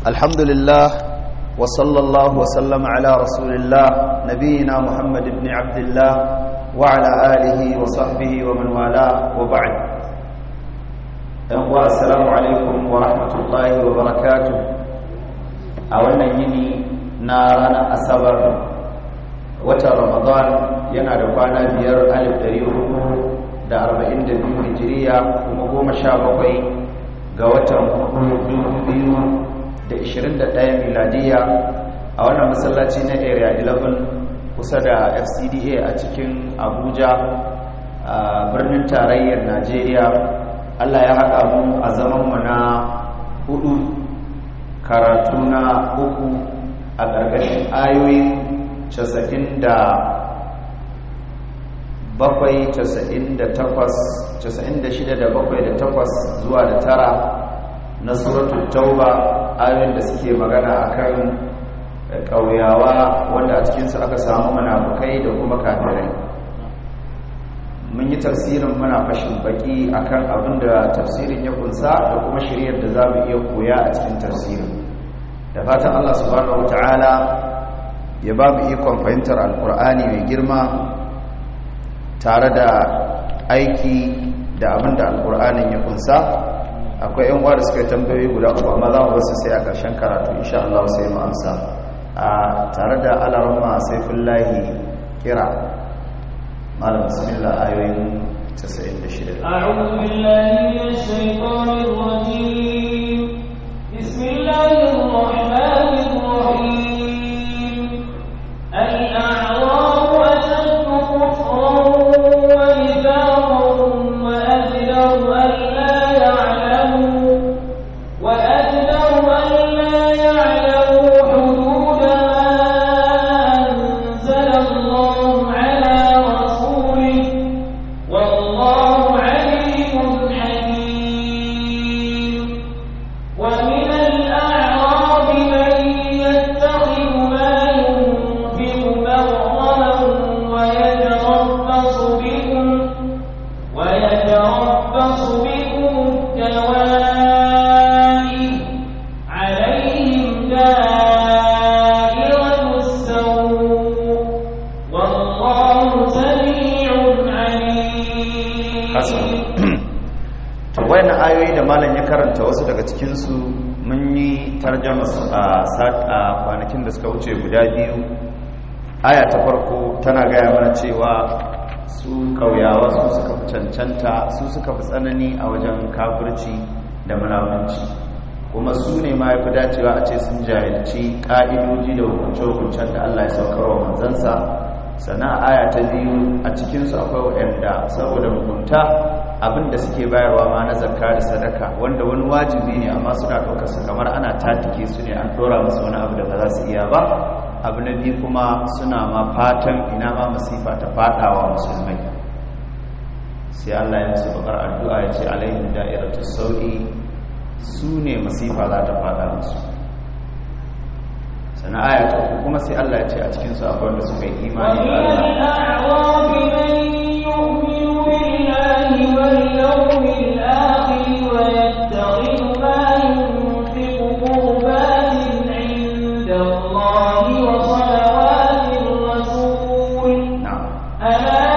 الحمد لله وصلى الله وسلم على رسول الله نبينا محمد بن عبد الله وعلى آله وصحبه ومن والاه وبعد السلام عليكم ورحمة الله وبركاته أولا يني نارنا أسبر watan ramadan yana da kwana biyar alif dari hudu da arba'in da biyu hijiriya kuma goma sha bakwai ga watan hudu biyu da ishirin da ɗaya miladiya a wannan masallaci na area 11 kusa da fcda a cikin abuja a birnin tarayyar najeriya allah ya haɗa mu a zamanmu na hudu karatu na uku a ƙarƙashin ayoyin casa'in da bakwai casa'in da takwas casa'in da shida da bakwai da takwas zuwa da tara na suratun tauba ayoyin da suke magana akan ƙauyawa wanda a cikinsu aka samu manafukai da kuma kafirai mun yi tafsirin muna fashin baki akan abin da tafsirin ya kunsa da kuma shiryar da za mu iya koya a cikin tafsirin da fatan allah subhanahu wa ta'ala ya ba mu ikon fahimtar alkur'ani mai girma tare da aiki da abin da alkur'anin ya kunsa akwai yan da suka tambayoyi guda uku amma za mu basu sai a ƙarshen karatu insha Allah sai mu amsa a tare da alarma saifullahi kira malam bismillah ayoyin 96 أعوذ بالله من الشيطان الرجيم بسم الله الرحمن الرحيم الأعراب أشد كفرا ونفاقا وأجدر ألا يعلموا وأجدر ألا يعلموا حدود ما أنزل الله على رسوله والله عليم حكيم ومن الأعراب من يتخذ ما ينفق مغرما ويتربص بكم ويتربص بكم الدوائر عليهم دائرة السوء والله سميع عليم to wayannan ayoyi da malam ya karanta wasu daga cikinsu mun yi tarjama su a a kwanakin da suka wuce guda biyu aya ta farko tana gaya mana cewa su kauyawa su suka fi cancanta su suka fi tsanani a wajen kafirci da munafunci kuma su ne ma ya fi dacewa a ce sun jahilci ƙa'idoji da hukunce-hukuncen da Allah ya saukar wa manzansa sannan aya ta biyu a cikinsu akwai waɗanda saboda mugunta abin da suke bayarwa ma na zakka da sadaka wanda wani wajibi ne amma suna ɗaukar su kamar ana tatike su ne an ɗora musu wani abu da ba za su iya ba abu na biyu kuma suna ma fatan ina ma masifa ta faɗawa musulmai sai Allah ya musu bakar addu'a ya ce alaihim da'iratu sau'i su ne masifa za ta faɗa musu sannan aya ta uku kuma sai Allah ya ce a cikin su akwai wanda suka yi imani da ومن Allah الأعراب من يؤمن بالله واليوم الآخر ويتخذ ما ينفق قربات عند الله وصلوات الرسول na'am ألا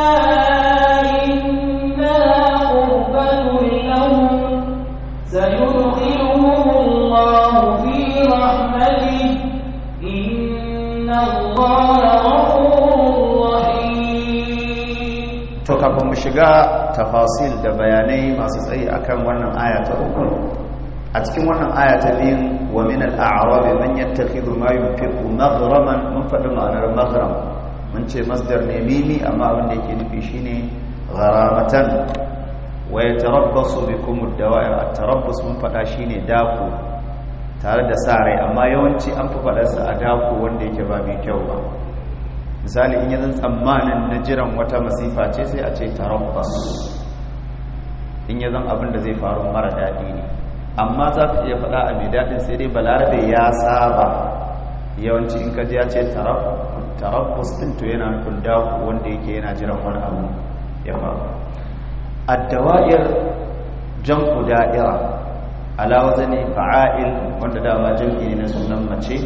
إنها قربة لهم سيدخلهم الله في رحمته إن الله غفور رحيم to kafin mu shiga tafasil da bayanai masu tsayi akan wannan aya ta uku a cikin wannan aya ta biyun wa min al-a'rab man yattakhidhu ma yunfiqu maghraman mun faɗi ma'anar maghram mun ce masdar ne mimi amma abin da yake nufi shine gharamatan wa yatarabbasu bikum ad-dawa'ir at-tarabbus mun faɗa shine dako tare da sa rai amma yawanci an fi faɗarsa a dako wanda yake ba mai kyau ba misali in yanzu tsammanin na jiran wata masifa ce sai a ce tarabbas in ya zan abin da zai faru mara daɗi ne amma za ka iya faɗa a mai daɗin sai dai balarabe ya saba yawanci in ka ji ya ce tarabbas ɗin to yana nufin daku wanda yake yana jiran wani abu ya faru addawa'ir jam'u da'ira ala wazani fa'il wanda dama jam'i ne na sunan mace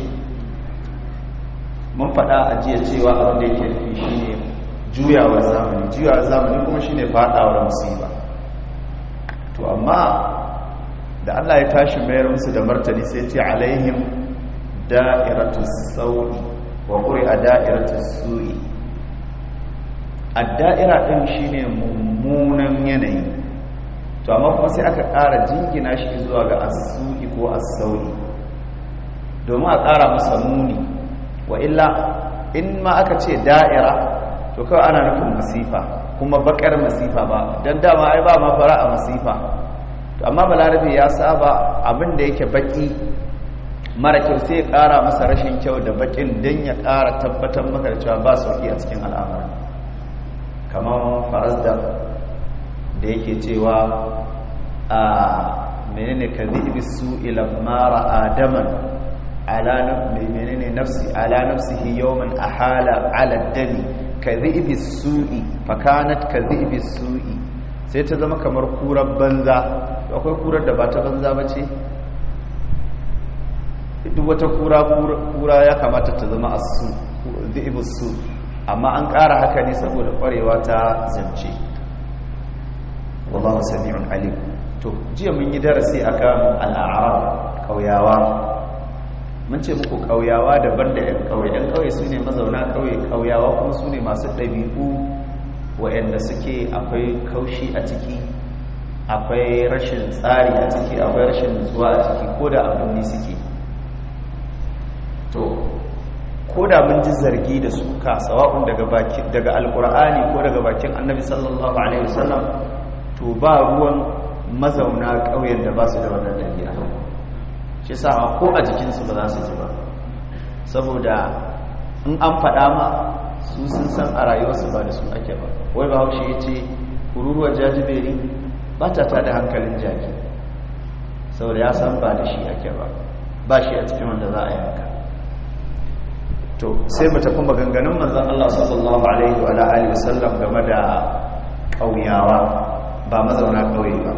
mun faɗa a jiya cewa abin da yake nufi shine juyawar zamani juyawar zamani kuma shine faɗawar musiba to amma da Allah ya tashi mayar musu da martani sai ce alaihim da'iratus saui wa qur'a da'iratus su'i ad-da'ira din shine mummunan yanayi to amma kuma sai aka ƙara jingina shi zuwa ga as-su'i ko as-saui domin a ƙara masa muni wa illa in ma aka ce da'ira to kawai ana nufin masifa kuma bakar masifa ba don dama ai ba ma fara a masifa to amma balarabe ya saba abin da yake baki mara kyau sai ya kara masa rashin kyau da bakin don ya kara tabbatar maka da cewa ba sauki a cikin al'amari kamar farazda da yake cewa a menene ka zibi su ila mara adaman ala menene nafsi ala nafsihi yawman ahala ala dami ka zibi su'i fakanat ka zibi su'i sai ta zama kamar kurar banza akwai kurar da ba ta banza ba ce duk wata kura kura ya kamata ta zama asu zibi su amma an ƙara haka ne saboda ƙwarewa ta zance wallahu sami'un alim to jiya mun yi darasi akan al'arab kauyawa mun ce muku kauyawa daban da 'yan kauye 'yan kauye su ne mazauna kauye kauyawa kuma su ne masu ɗabi'u waɗanda suke akwai kaushi a ciki akwai rashin tsari a ciki akwai rashin nutsuwa a ciki ko da abin ne suke to ko da mun ji zargi da suka sawa'un daga daga alkur'ani ko daga bakin annabi sallallahu alaihi wasallam to ba ruwan mazauna ƙauyen da ba su da wannan ɗabi'a shi sa ko a jikinsu ba za su ji ba saboda in an faɗa ma su sun san a rayuwarsu ba da su ake ba wai ba haushe ya ce kururuwar jajiberi ba ta tada hankalin jaki saboda ya san ba da shi ake ba ba shi a cikin wanda za a yanka to sai mu tafi maganganun manzon Allah sallallahu alaihi wa alihi wasallam game da ƙauyawa ba mazauna ƙauye ba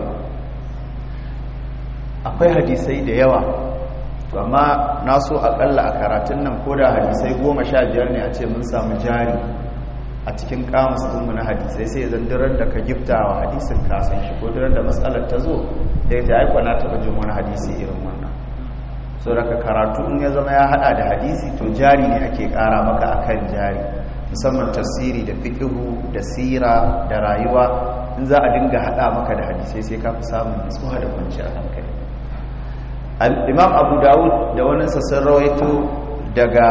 akwai hadisai da yawa to amma na so akalla a karatun nan ko da hadisai goma sha biyar ne a ce mun samu jari a cikin kamus ɗinmu na hadisai sai zan dirar da ka gifta wa hadisin kasan shi ko dirar da matsalar ta zo da ya aiko na taɓa jin wani hadisi irin wannan so daga karatu in ya zama ya haɗa da hadisi to jari ne ake ƙara maka akan jari musamman tafsiri da fiƙihu da sira da rayuwa in za a dinga haɗa maka da hadisai sai ka fi samun nutsuwa da kwanciyar hankali imam abu dawud da wani sassan rawaito daga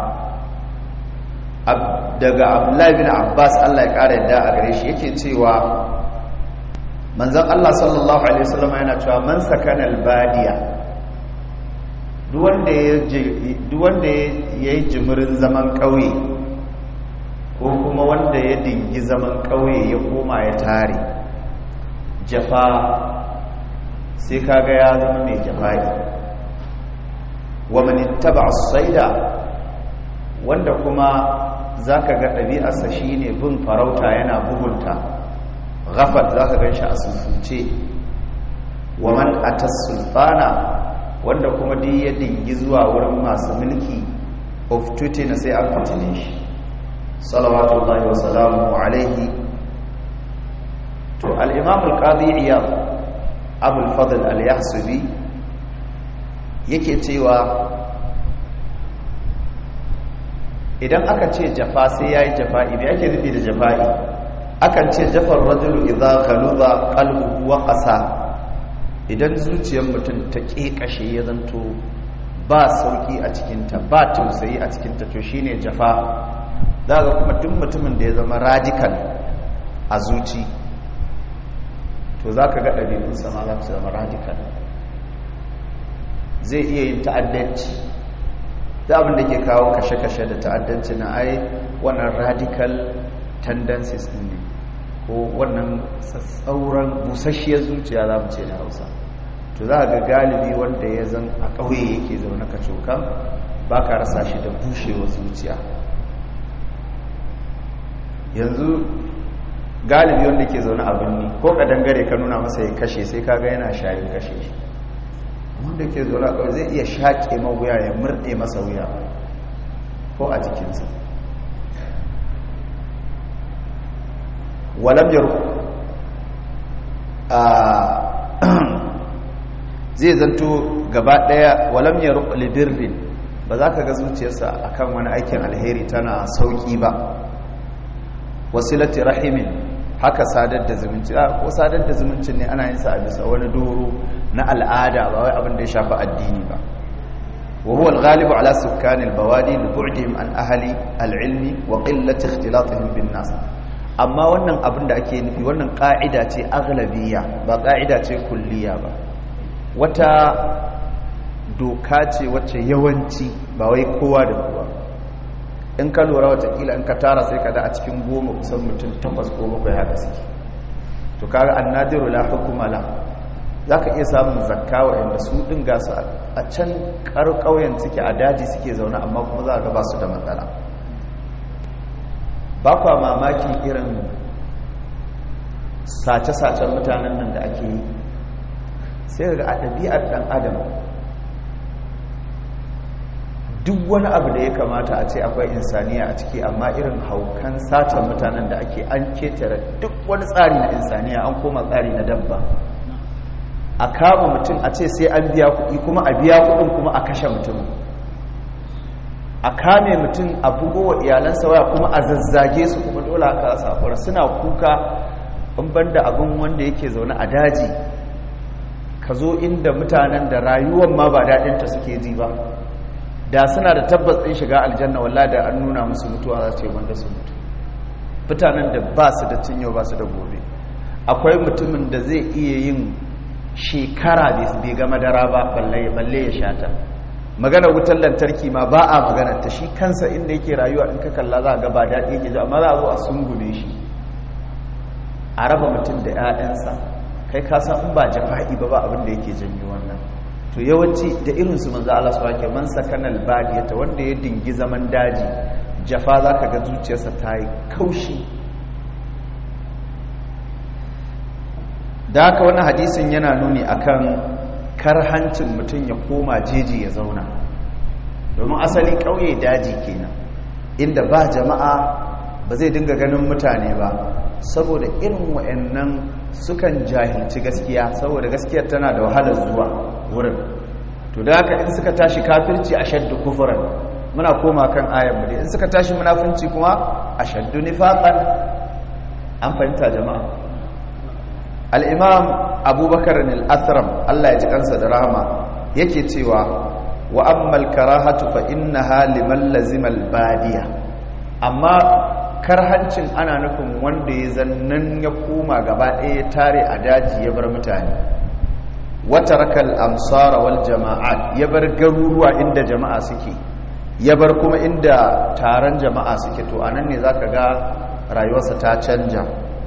daga abdullahi bin abbas allah ya kara yadda a gare shi yake cewa manzan allah sallallahu alaihi wasallam yana cewa man sakana albadiya duk wanda ya yi jimirin zaman ƙauye ko kuma wanda ya dingi zaman ƙauye ya koma ya tare jafa sai kaga ya zama mai jafa'i wa man ittaba as-sayda wanda kuma zaka ga ɗabi'arsa shine bin farauta yana bugunta ghafat zaka ganshi a susuce wa man atas sultana wanda kuma duk ya dingi zuwa wurin masu mulki uftutina sai an fitine shi salawatullahi wa salamuhu alaihi to al-imam al-qadi iyad abul fadl al-yahsubi yake cewa idan aka ce jafa sai yayi jafa'i me ake nufi da jafa'i akan ce jafar rajulu idza khaluba qalbuhu wa qasa idan zuciyar mutum ta kekashe ya zanto ba sauki a cikinta ba tausayi a cikinta to shine jafa zaka kuma duk mutumin da ya zama radical a zuci to za ka ga ɗabi'un sama za su zama radical zai iya yin ta'addanci da abin da ke kawo kashe-kashe da ta'addanci na ai wannan radical tendencies ɗin ne ko wannan tsauran busasshiyar zuciya za mu ce da hausa to za ga galibi wanda ya zan a ƙauye yake zaune ka cokan ba ka rasa shi da bushewar zuciya yanzu galibi wanda ke zaune a birni ko ka dangare ka nuna masa ya kashe sai kaga yana shayin kashe shi wanda ke zaune a ƙauye zai iya shaƙe mawuya ya murɗe masa wuya ko a jikinsa walam yar zai zanto gaba ɗaya walam yar libirrin ba za ka ga zuciyarsa akan wani aikin alheri tana sauƙi ba wasilati rahimin haka sadar da zumunci ko sadar da zumuncin ne ana yin sa a bisa wani doro na al'ada ba wai abin da ya shafi addini ba wa huwa al-ghalibu ala sukkan al-bawadi li bu'dihim an ahli al-ilmi wa qillati ikhtilatihim bin nas amma wannan abin da ake nufi wannan ka'ida ce aghlabiyya ba ka'ida ce kulliya ba wata doka ce wacce yawanci ba wai kowa da kowa in ka lura watakila in ka tara sai ka da a cikin goma kusan mutum takwas ko bakwai haka suke to kaga annadiru la hukuma la za ka iya samun zakka waɗanda su ɗin gasu a can ƙauyen suke a daji suke zaune amma kuma za a ga ba su da matsala ba kwa mamakin irin sace-sacen mutanen nan da ake yi sai ga a ɗabi'ar ɗan adam duk wani abu da ya kamata a ce akwai insaniya a ciki amma irin haukan satan mutanen da ake an ketare duk wani tsari na insaniya an koma tsari na dabba a kama mutum a ce sai an biya kuɗi kuma a biya kuɗin kuma a kashe mutum a kame mutum a bugo wa iyalansa waya kuma a zazzage su kuma dole haka safura suna kuka in banda abin wanda yake zaune a daji ka zo inda mutanen da rayuwar ma ba daɗinta suke ji ba da suna da tabbas ɗin shiga aljanna walla da an nuna musu mutuwa za su yi wanda su mutu mutanen da ba su da cinyo ba su da gobe akwai mutumin da zai iya yin shekara bai ga madara ba balle ya shata magana wutar lantarki ma ba a magana ta shi kansa inda yake rayuwa in ka kalla za a ga ba daɗi yake ji amma za a zo a sungume shi a raba mutum da 'ya'yansa kai ka san in ba jafa'i ba ba abin da yake janyo wannan to yawanci da irinsu manzo Allah su wake man sakanal badiyata wanda ya dingi zaman daji jafa zaka ga zuciyarsa ta yi kaushi da haka wani hadisin yana nuni akan karhancin mutum ya koma jeji ya zauna domin asali ƙauye daji kenan inda ba jama'a ba zai dinga ganin mutane ba saboda irin wa'annan sukan jahilci gaskiya saboda gaskiyar tana da wahalar zuwa wurin to da haka in suka tashi kafirci a shaddu kufuran muna koma kan ayan mu in suka tashi munafunci kuma a shaddu nifaqan an fahimta jama'a al-imam abubakar al-asram Allah ya ji kansa da rahama yake cewa wa ammal karahatu fa innaha liman lazima al-badiya amma karhancin ana nufin wanda ya zannan ya koma gaba ɗaya ya tare a daji ya bar mutane wata rakal amsara wal jama'at ya bar garuruwa inda jama'a suke ya bar kuma inda taron jama'a suke to anan ne zaka ga rayuwarsa ta canja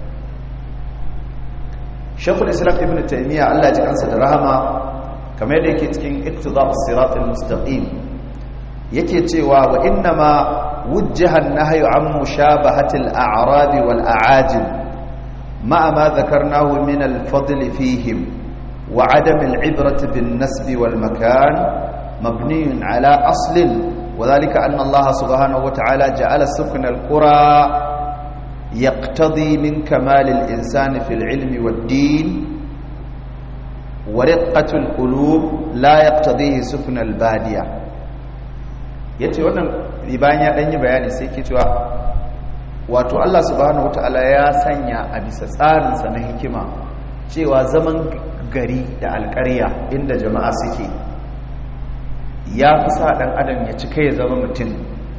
shekul islam ibn taymiya Allah ya ji kansa da rahama kamar yadda yake cikin iqtida'us siratal mustaqim yake cewa wa innama wujjaha an-nahyu an mushabahati al-a'rab wal a'ajim ma'a ma dhakarnahu min al-fadl fihim wa 'adam al-'ibrati bin-nasb wal-makan mabni 'ala aslin وذلك أن الله سبحانه وتعالى جعل سكن القرى يقتضي من كمال الإنسان في العلم والدين ورقة القلوب لا يقتضيه سكن البادية yace wannan bayan ya danyi bayani sai ke cewa wato Allah subhanahu wataala ya sanya a bisa tsarinsa na hikima cewa zaman gari da alƙarya inda jama'a suke ya fi sa ɗan adam ya cika ya zama mutum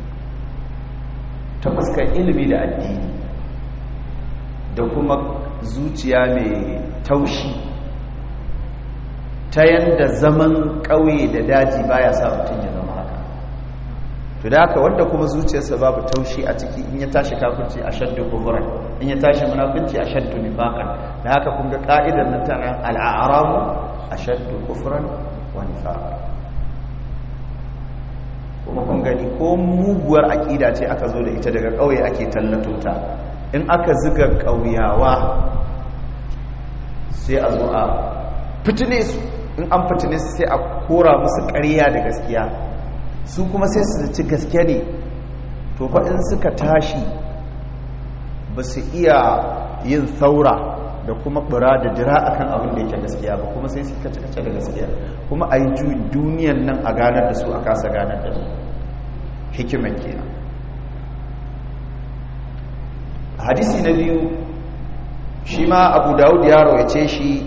ta fuskar ilimi da addini da kuma zuciya mai taushi ta yadda zaman ƙauye da daji baya sa mutum ya zama haka to da haka wanda kuma zuciyarsa babu taushi a ciki in ya tashi kafirci a shaddu kufuran in ya tashi munafinci a shaddu nifaqan da haka kun ga ka'idar nan tana al'arabu a shaddu kufuran wa nifaqan kuma kun gani ko muguwar aƙida ce aka zo da ita daga ƙauye ake tallato ta in aka ziga ƙauyawa sai a zo a fitine su in an fitine su sai a kora musu ƙarya da gaskiya su kuma sai su ci gaske ne to fa in suka tashi ba su iya yin saura da kuma bura da jira akan abin da yake gaskiya ba kuma sai su kace kace da gaskiya kuma a yi duniyan nan a ganar da su a kasa ganar da su hikimar kenan hadisi na biyu shi ma abu dawud ya rawace shi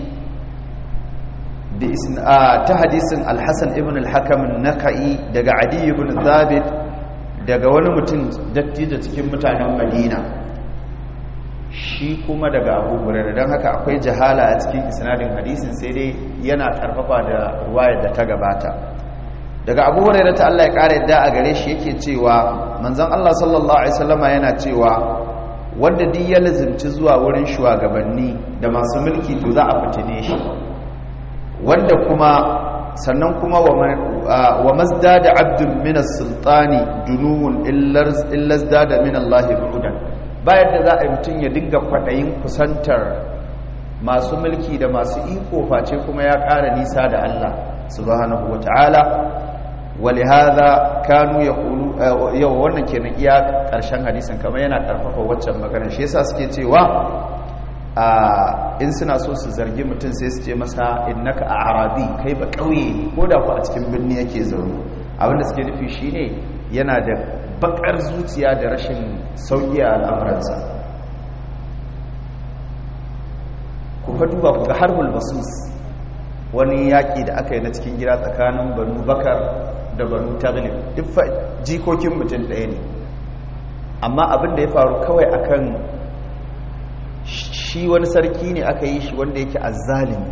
ta hadisin alhassan ibn al-hakam naka'i daga adi ibn zabit daga wani mutum dattijo cikin mutanen madina shi kuma daga abu hurairu don haka akwai jahala a cikin isnadin hadisin sai dai yana karfafa da ruwayar da ta gabata daga abu hurairu ta Allah ya kara yadda a gare shi yake cewa manzon Allah sallallahu alaihi wasallama yana cewa wanda duk ya lazimci zuwa wurin shugabanni da masu mulki to za a fitine shi wanda kuma sannan kuma wa mazdada abdun min as-sultani dunuwun illa zdada min Allah bu'dan bayan da za a yi mutum ya dinga kwaɗayin kusantar masu mulki da masu iko face kuma ya ƙara nisa da Allah subhanahu wa ta'ala wale haza kanu ya kulu yau wannan kenan iya ƙarshen hadisin kamar yana ƙarfafa waccan maganar shi yasa suke cewa in suna so su zargi mutum sai su ce masa innaka a arabi kai ba ƙauye ko da ku a cikin birni yake zaune abinda suke nufi shine yana da bakar zuciya da rashin sauƙi a al'amuransa ku fa duba ku ga harbul basus wani yaƙi da aka yi na cikin gida tsakanin banu bakar da banu taglib duk jikokin mutum ɗaya ne amma abin da ya faru kawai akan shi wani sarki ne aka yi shi wanda yake azzalimi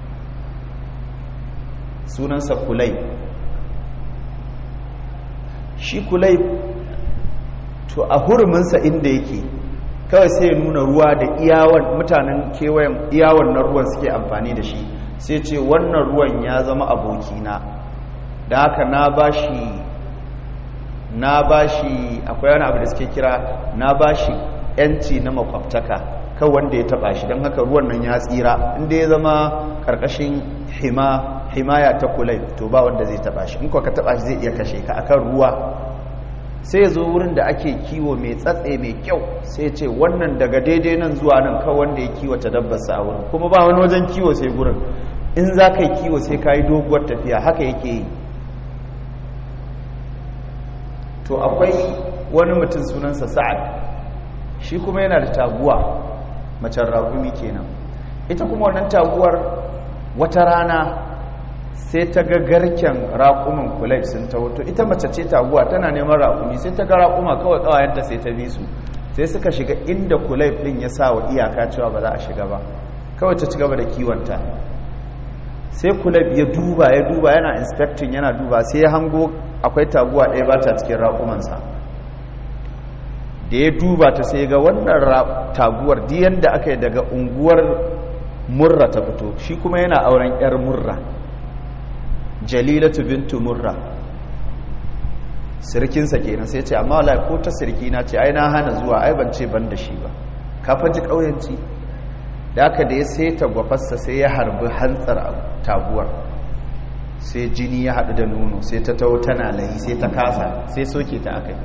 sunansa kulai shi kulai to a huruminsa inda yake kawai sai ya nuna ruwa da iyawan mutanen kewayen iyawan na ruwan suke amfani da shi sai ce wannan ruwan ya zama abokina da haka na bashi na bashi akwai wani abu da suke kira na bashi yanci na makwabtaka kan wanda ya taba shi don haka ruwan nan ya tsira inda ya zama karkashin hima himaya ta kulai to ba wanda zai taba shi in ka taba shi zai iya kashe ka akan ruwa sai ya zo wurin da ake kiwo mai tsatse mai kyau sai ce wannan daga daidai nan zuwa nan kawai wanda ya kiwata dabbarsa a wurin kuma ba wani wajen kiwo sai gurin in za ka yi kiwo sai ka yi doguwar tafiya haka yake yi to akwai wani mutum sunansa sa'ad shi kuma yana da taguwa macen ragumi kenan ita kuma wannan taguwar wata rana sai ta ga garken raƙumin kulai sun ta wato ita mace ce taguwa tana neman raƙumi sai ta ga raƙuma kawai ƙawayenta sai ta bi su sai suka shiga inda kulai ɗin ya sa wa iyaka cewa ba za a shiga ba kawai ta ci gaba da kiwonta sai kulab ya duba ya duba yana inspecting yana duba sai ya hango akwai taguwa ɗaya ba ta cikin raƙumansa da ya duba ta sai ga wannan taguwar diyan da aka yi daga unguwar murra ta fito shi kuma yana auren 'yar murra jalilatu bintu murra sirkinsa kenan sai ce amma wala ko ta sirkina ce ai na hana zuwa ai ban ce ban da shi ba ka faji ƙauyanci da aka da ya sai tagwafarsa sai ya harbi hantsar taguwar sai jini ya haɗu da nono sai ta taho tana layi sai ta kasa sai soke ta aka yi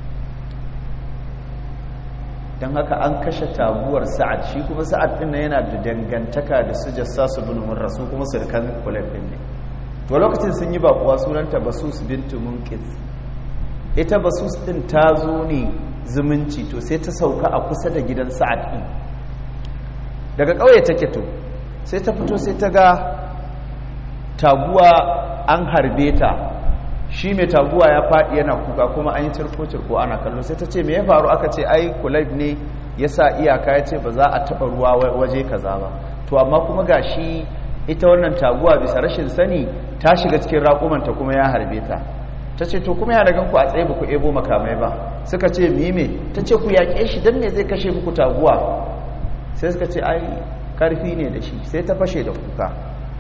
don haka an kashe taguwar sa'ad shi kuma sa'ad ɗin yana da dangantaka da su jassa su bin murra su kuma surkan kulan ɗin ne to lokacin sun yi bakuwa sunanta basus bintu munkiz ita basus ɗin ta zo ne zumunci to sai ta sauka a kusa da gidan sa'ad ɗin daga ƙauye take to sai ta fito sai ta ga taguwa an harbe ta shi mai taguwa ya faɗi yana kuka kuma an yi cirko-cirko ana kallo sai ta ce me ya faru aka ce ai kulab ne ya sa iyaka ya ce ba za a taɓa ruwa waje kaza ba to amma kuma ga shi ita wannan taguwa bisa rashin sani ta shiga cikin raƙumanta kuma ya harbe ta ta ce to kuma ya daga ku a tsaye ba ku ebo makamai ba suka ce mime ta ce ku yaƙe shi don me zai kashe muku taguwa sai suka ce ai karfi ne da shi sai ta fashe da kuka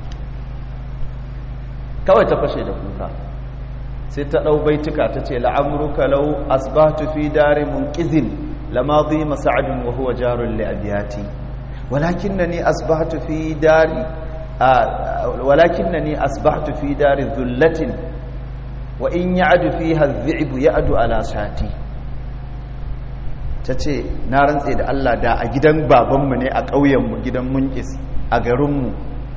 kawai ta fashe da kuka sai ta ɗau baituka ta ce la'amruka lau asbahtu fi dari munqizin lama dhima sa'adun wa huwa jarun li abiyati walakinnani asbahtu fi dari walakinnani asbahtu fi dari dhullatin wa in ya'du fiha adh-dhi'bu ya'du ala shati tace na rantse da Allah da a gidan babanmu ne a ƙauyenmu gidan munkis a garinmu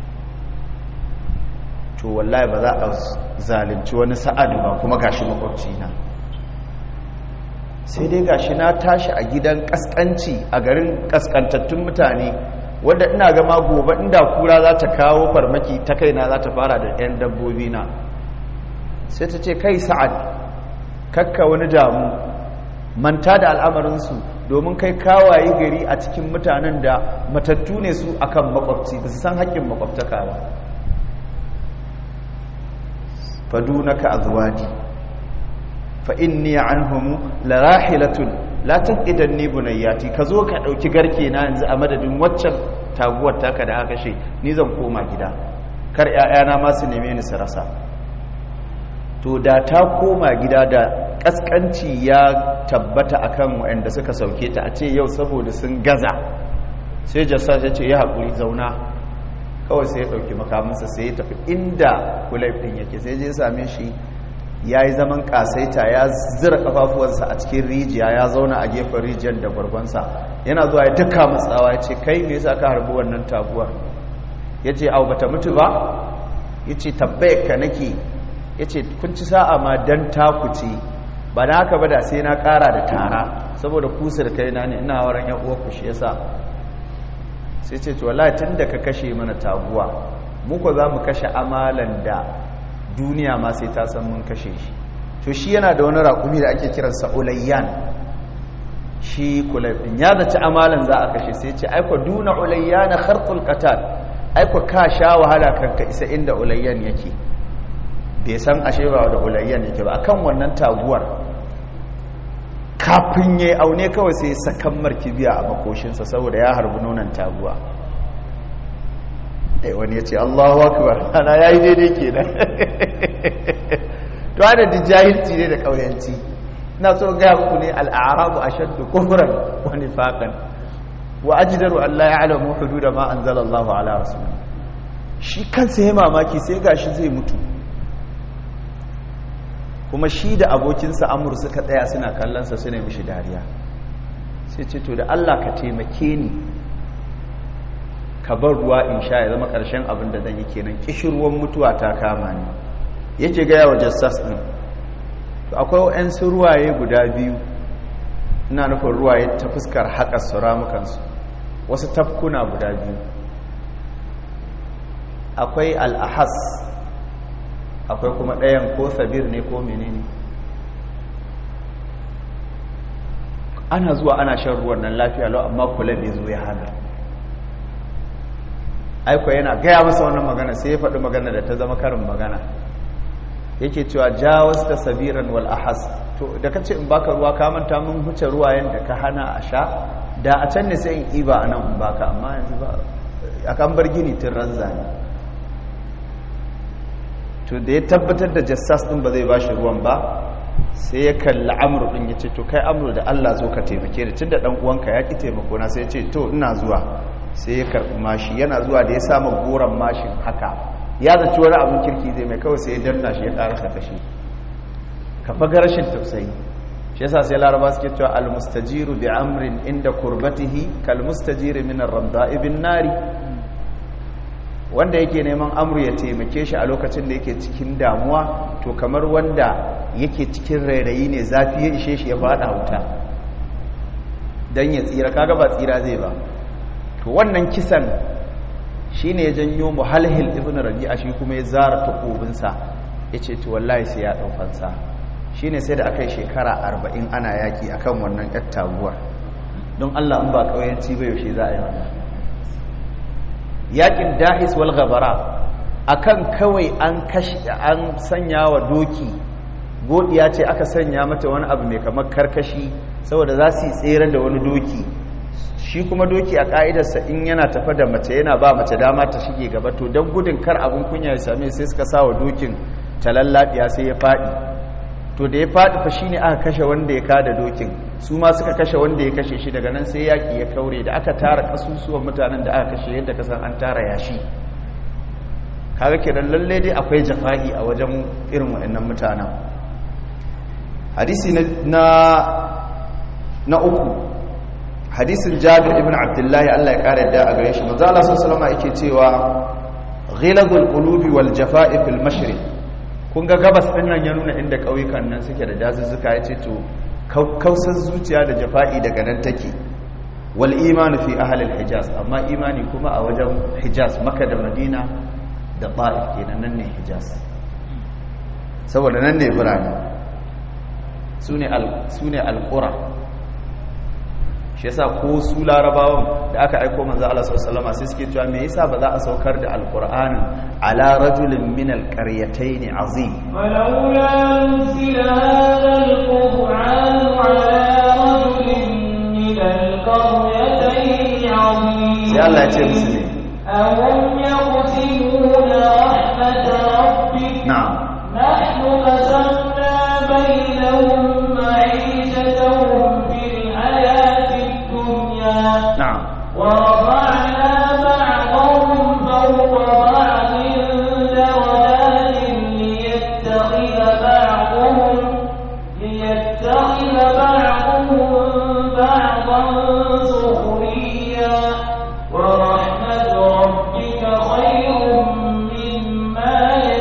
to wallahi ba za a zalunci wani sa'adu ba kuma gashi makwabci na sai dai gashi na tashi a gidan kaskanci a garin kaskantattun mutane wanda ina gama gobe inda kura za ta kawo farmaki ta kaina za ta fara da 'yan dabbobi na sai ta ce kai sa'ad kakka wani damu manta da al'amarinsu domin kai kawaye gari a cikin mutanen da matattu ne su akan makwabci ba su san haƙƙin makwabtaka ba fadunaka azwadi fa inni anhum larahilatun la taqidanni bunayyati kazo ka dauki garke na yanzu a madadin waccan taguwar taka da aka kashe ni zan koma gida kar ƴaƴana ma su neme ni su rasa to da ta koma gida da kaskanci ya tabbata akan waɗanda suka sauke ta a ce yau saboda sun gaza sai jassa ya ce ya haƙuri zauna kawai sai ya ɗauki makamansa sai ya tafi inda kulaif ɗin yake sai je same shi ya yi zaman ƙasaita ya zira ƙafafuwansa a cikin rijiya ya zauna a gefen rijiyar da gwargonsa yana zuwa ya duka matsawa ya ce kai me yasa ka harbi wannan taguwar ya ce au bata mutu ba ya ce tabbayar ka nake ya ce kun ci sa'a ma don taku ce ba na haka ba da sai na ƙara da tara saboda kusur kai na ne ina waran yan uwa ku shi yasa sai ce to wallahi tun da ka kashe mana taguwa muku za mu kashe amalan da duniya ma sai ta san mun kashe shi to shi yana da wani raƙumi da ake kiransa ulayyan shi kulaifin ya zaci amalan za a kashe sai ce aiko duna ulayyan kharqul qatal aiko ka sha wahala kanka isa inda ulayyan yake bai san ashe ba da ulayyan yake ba akan wannan taguwar kafin ya aune kawai sai sakan markibiya a makoshinsa saboda ya harbi nonon taguwa ɗai wani ya ce allahu akbar ana ya yi daidai ke nan to ana da jahilci ne da ƙauyanci na so gaya muku ne al'arabu a shaddu kufuran wani faƙan wa ajidaru allah ya alamu hudu da ma an zala allahu ala rasul shi kansa ya mamaki sai gashi zai mutu kuma shi da abokinsa amur suka tsaya suna kallonsa suna mishi dariya sai ce to da Allah ka taimake ni ka bar ruwa in sha ya zama ƙarshen abin da zan yi kenan kishirwan mutuwa ta kama ni yake gaya wa jassas ɗin to akwai wa'yansu ruwaye guda biyu ina nufin ruwaye ta fuskar haƙa su ramukansu wasu tafkuna guda biyu akwai al'ahas akwai kuma ɗayan ko sabir ne ko menene ana zuwa ana shan ruwan nan lafiya lau amma kula bai zo ya hana aiko yana gaya masa wannan magana sai ya faɗi magana da ta zama karin magana yake cewa jawas da sabiran wal ahas to da ka ce in baka ruwa ka manta mun huce ruwayen da ka hana a sha da a can ne sai in iba a nan in baka amma yanzu ba a kan bar gini tun ranza ne to da ya tabbatar da jassas din ba zai ba shi ruwan ba sai ya kalli amur din ya ce to kai amur da Allah zo ka taimake da tunda dan uwanka ya ki taimako na sai ya ce to ina zuwa sai ya karbi mashi yana zuwa da ya samu goran mashin haka ya zaci wani abin kirki zai mai kawai sai ya danna shi ya karasa kashi ka faga rashin tausayi shi yasa sai laraba suke cewa almustajiru bi amrin inda kurbatihi kal mustajiri min ar-ramda'i bin nari wanda yake neman amru ya taimake shi a lokacin da yake cikin damuwa to kamar wanda yake cikin rairayi ne zafi ya ishe shi ya fada wuta don ya tsira kaga ba tsira zai ba to wannan kisan shi ne ya janyo muhalhil ibn rabi'a shi kuma ya zara takobinsa ya ce to wallahi sai ya ɗaukansa shi ne sai da aka yi shekara arba'in ana yaƙi akan wannan ƴar taguwar don allah in ba ƙauyanci ba yaushe za a yi wannan yakin dahis wal gabara akan kawai an kashi an sanya wa doki godiya ce aka sanya mata wani abu mai kamar karkashi saboda za su yi tsere da wani doki shi kuma doki a ka'idarsa in yana tafa da mace yana ba mace dama ta shige gaba to don gudun kar abin kunya ya same sai suka sa wa dokin talallabiya sai ya faɗi to da ya faɗi fa shine aka kashe wanda ya kada dokin su ma suka kashe wanda ya kashe shi daga nan sai yaƙi ya kaure da aka tara kasusuwan mutanen da aka kashe yadda kasan an tara yashi kaga kenan lalle dai akwai jafa'i a wajen irin waɗannan mutanen hadisi na na uku hadisin jabir ibn abdullahi Allah ya kare da a gare shi manzo Allah sallallahu alaihi yake cewa ghilazul qulubi wal jafa'i fil mashriq kun ga gabas din nan ya nuna inda kauyukan nan suke da dazuzzuka yace to kausar zuciya da jafa'i daga nan take wal imanu fi ahli al hijaz amma imani kuma a wajen hijaz makka da madina da ta'if kenan nan ne hijaz saboda nan ne birane sune al sune al qura shi yasa ko su larabawan da aka aiko manzo Allah sallallahu alaihi sai suke cewa me yasa ba za a saukar da alqur'anin ala rajulin min alqaryatayn azim ولولا نزل هذا القرآن على رجل من القريتين عظيم sai Allah ya ce musu ne أهم يقسمون رحمة ربك na'am نحن قسمنا بينهم معيشتهم في الحياة الدنيا na'am ورفعنا بعضهم فوق بعض درجات ليتخذ بعضهم ليتخذ بعضهم بعضا سخريا ورحمة ربك خير مما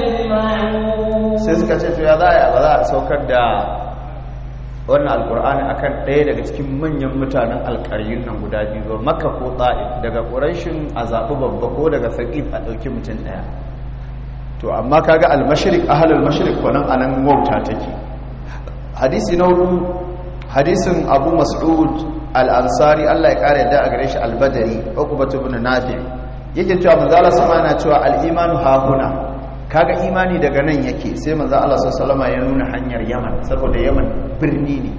يجمعون sai suka ce to ya za a ba za a saukar da wannan alkur'ani akan ɗaya daga cikin manyan mutanen alƙaryun nan guda biyu ba makka ko ta'if daga ƙurashin a zaɓi babba ko daga saƙif a ɗauki mutum ɗaya to amma kaga al-mashriq ahlul mashriq ko nan anan wauta take hadisi na hudu hadisin abu mas'ud al-ansari Allah ya kare da a gare shi al-badri uqbatu ibn nafi yake cewa manzo Allah sama yana cewa al-imanu hahuna kaga imani daga nan yake sai manzo Allah sallallahu alaihi ya nuna hanyar Yaman saboda Yaman birni ne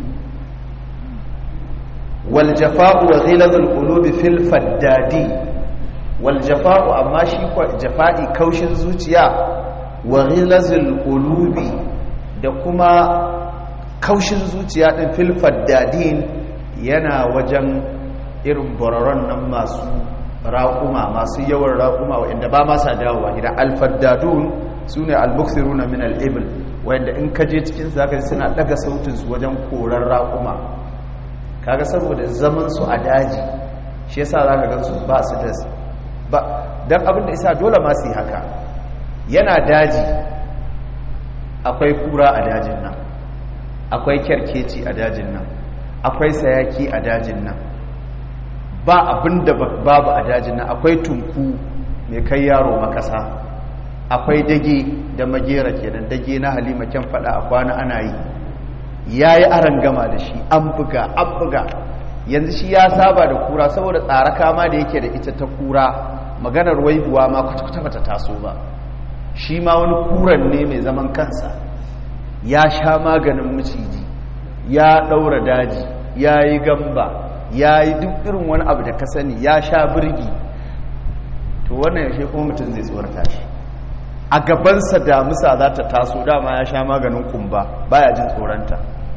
wal jafa'u wa ghilazul qulubi fil faddadi wal jafa'u amma shi ko jafa'i kaushin zuciya wa ghilazul qulubi da kuma kaushin zuciya din fil faddadin yana wajen irin bararon nan masu raƙuma masu yawan raƙuma wa'inda ba ma sa dawowa gida alfaddadun su ne albuksiruna min al'ibil wa'inda in ka je cikin zaka suna daga sautinsu wajen koran raƙuma kaga saboda zaman su a daji shi yasa zaka ga su ba su da ba dan abin da isa dole ma su yi haka yana daji akwai kura a dajin nan akwai kyarkeci a dajin nan akwai sayaki a dajin nan ba abin da babu a dajin nan akwai tunku mai kai yaro makasa akwai dage da magera kenan dage na halima kyan fada a kwana ana yi ya yi aran gama da shi an buga an buga yanzu shi ya saba da kura saboda tsara kama da yake da ita ta kura maganar waibuwa ma kwata-kwata bata taso ba shi ma wani kuran ne mai zaman kansa ya sha maganin maciji ya ɗaura daji ya yi gamba ya yi duk irin wani abu da ka sani ya sha birgi to wannan yaushe kuma mutum zai tsorata shi a gabansa damusa za ta taso dama ya sha maganin kumba baya jin tsoronta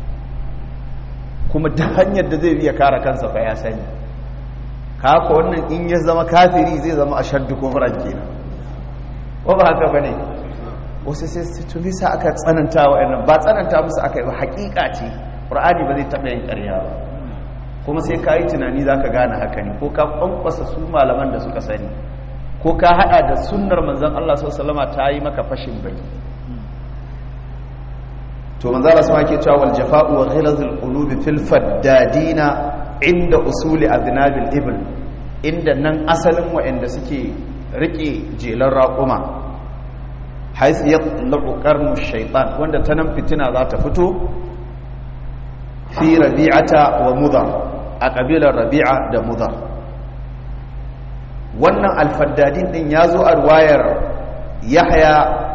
kuma da hanyar da zai biya kare kansa fa ya sani haka wannan in ya zama kafiri zai zama a shaddu kufran kenan ko ba haka bane wasu sai su tuni sa aka tsananta wa'annan ba tsananta musu aka yi ba hakika ce qur'ani ba zai taɓa yin ƙarya ba kuma sai ka yi tunani za ka gane haka ne ko ka kwankwasa su malaman da suka sani ko ka hada da sunnar manzan Allah sallama ta yi maka fashin bai to manzan Allah sama ke cewa wal jafa'u wa ghilazul qulubi fil faddadina inda usuli adnabil ibl inda nan asalin wa'anda suke rike jelan raƙuma haisu yatlu qarnu shaytan wanda ta nan fitina za ta fito fi rabi'ata wa mudar a ƙabilar rabi'a da mudar wannan alfaddadin ɗin ya zo a ruwayar yahya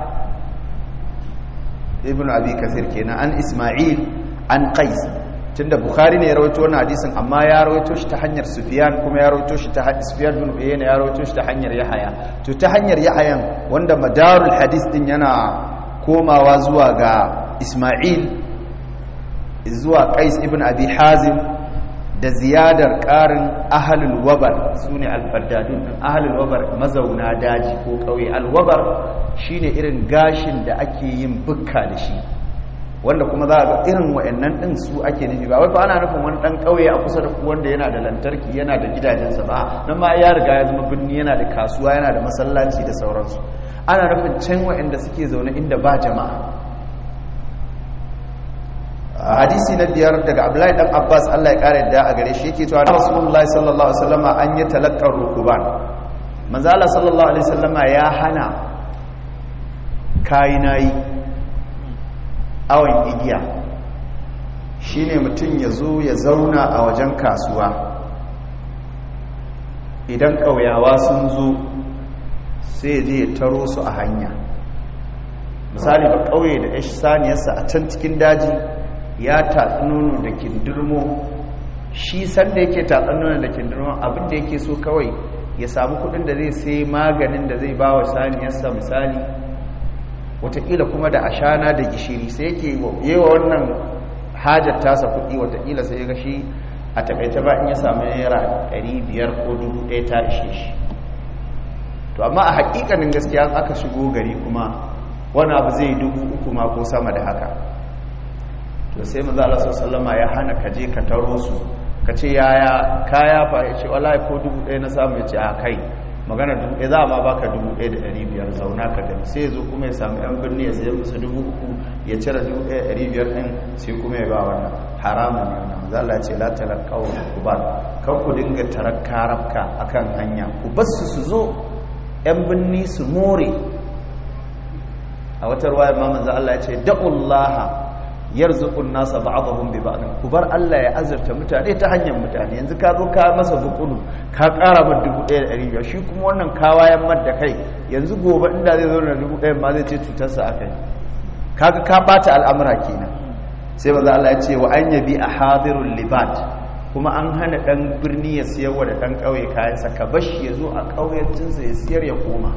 ibn abi kasir kenan an isma'il an qais tunda bukhari ne ya rawaito wannan hadisin amma ya rawaito shi ta hanyar sufyan kuma ya rawaito shi ta hanyar sufyan bin uyayna ya rawaito shi ta hanyar yahya to ta hanyar yahyan wanda madarul hadis din yana komawa zuwa ga isma'il zuwa qais ibn abi hazim da ziyadar ƙarin ahalul wabar su ne alfaddadun ɗin ahalul wabar mazauna daji ko ƙauye alwabar shi ne irin gashin da ake yin bukka da shi wanda kuma za a ga irin wa'annan ɗin su ake nufi ba wai fa ana nufin wani ɗan ƙauye a kusa da wanda yana da lantarki yana da gidajensa ba nan ma ya riga ya zama birni yana da kasuwa yana da masallaci da sauransu ana nufin can wa'anda suke zaune inda ba jama'a hadisi na biyar daga abdullahi dan abbas allah ya kare da a gare shi yake cewa rasulullahi sallallahu alaihi wasallam an yi talakkar rukuban manzo allah sallallahu alaihi wasallam ya hana kayinayi awon igiya shine mutum ya zo ya zauna a wajen kasuwa idan ƙauyawa sun zo sai ya je ya taro su a hanya misali ba ƙauye da ya saniyarsa a can cikin daji ya tatsi nono da kindirmo shi sanda yake tatsi nono da kindirmo abinda yake so kawai ya samu kudin da zai sai maganin da zai ba wa saniyarsa misali watakila kuma da ashana da gishiri sai yake yewa wannan hajar tasa kudi watakila sai ya ga shi a takaita ba in ya samu naira 500 ko 1000 ta ishe shi to amma a hakikanin gaskiya aka shigo gari kuma wani abu zai dubu uku ma ko sama da haka to sai maza Allah sallama ya hana ka je ka taro su ka ce yaya kaya fa ya ce wallahi ko dubu ɗaya na samu ya ce a kai magana dubu ɗaya za a ma baka dubu ɗaya da ɗari biyar zauna ka gani sai ya zo kuma ya samu yan birni ya sayar musu dubu uku ya cire dubu ɗaya ɗari biyar ɗin sai kuma ya ba wannan haramun ne wannan maza Allah ce la talaqaw kubar kan ku dinga tarakka rabka akan hanya ku bar su su zo yan birni su more a wata ruwaya ma manzo Allah ya ce da'ullaha yarzuqun nasa ba'dahum bi ba'd ku bar Allah ya azurta mutane ta hanyar mutane yanzu ka zo ka masa bukulu ka ƙara min 1500 shi kuma wannan kawayan mar da kai yanzu gobe inda zai zo na 1000 ma zai ce cutar sa akai kaga ka bata al'amura kenan sai manzo Allah ya ce wa an yabi ahadirul libat kuma an hana dan birni ya siyar wa da dan kauye kayan sa ka bashi ya zo a kauyancin ya siyar ya koma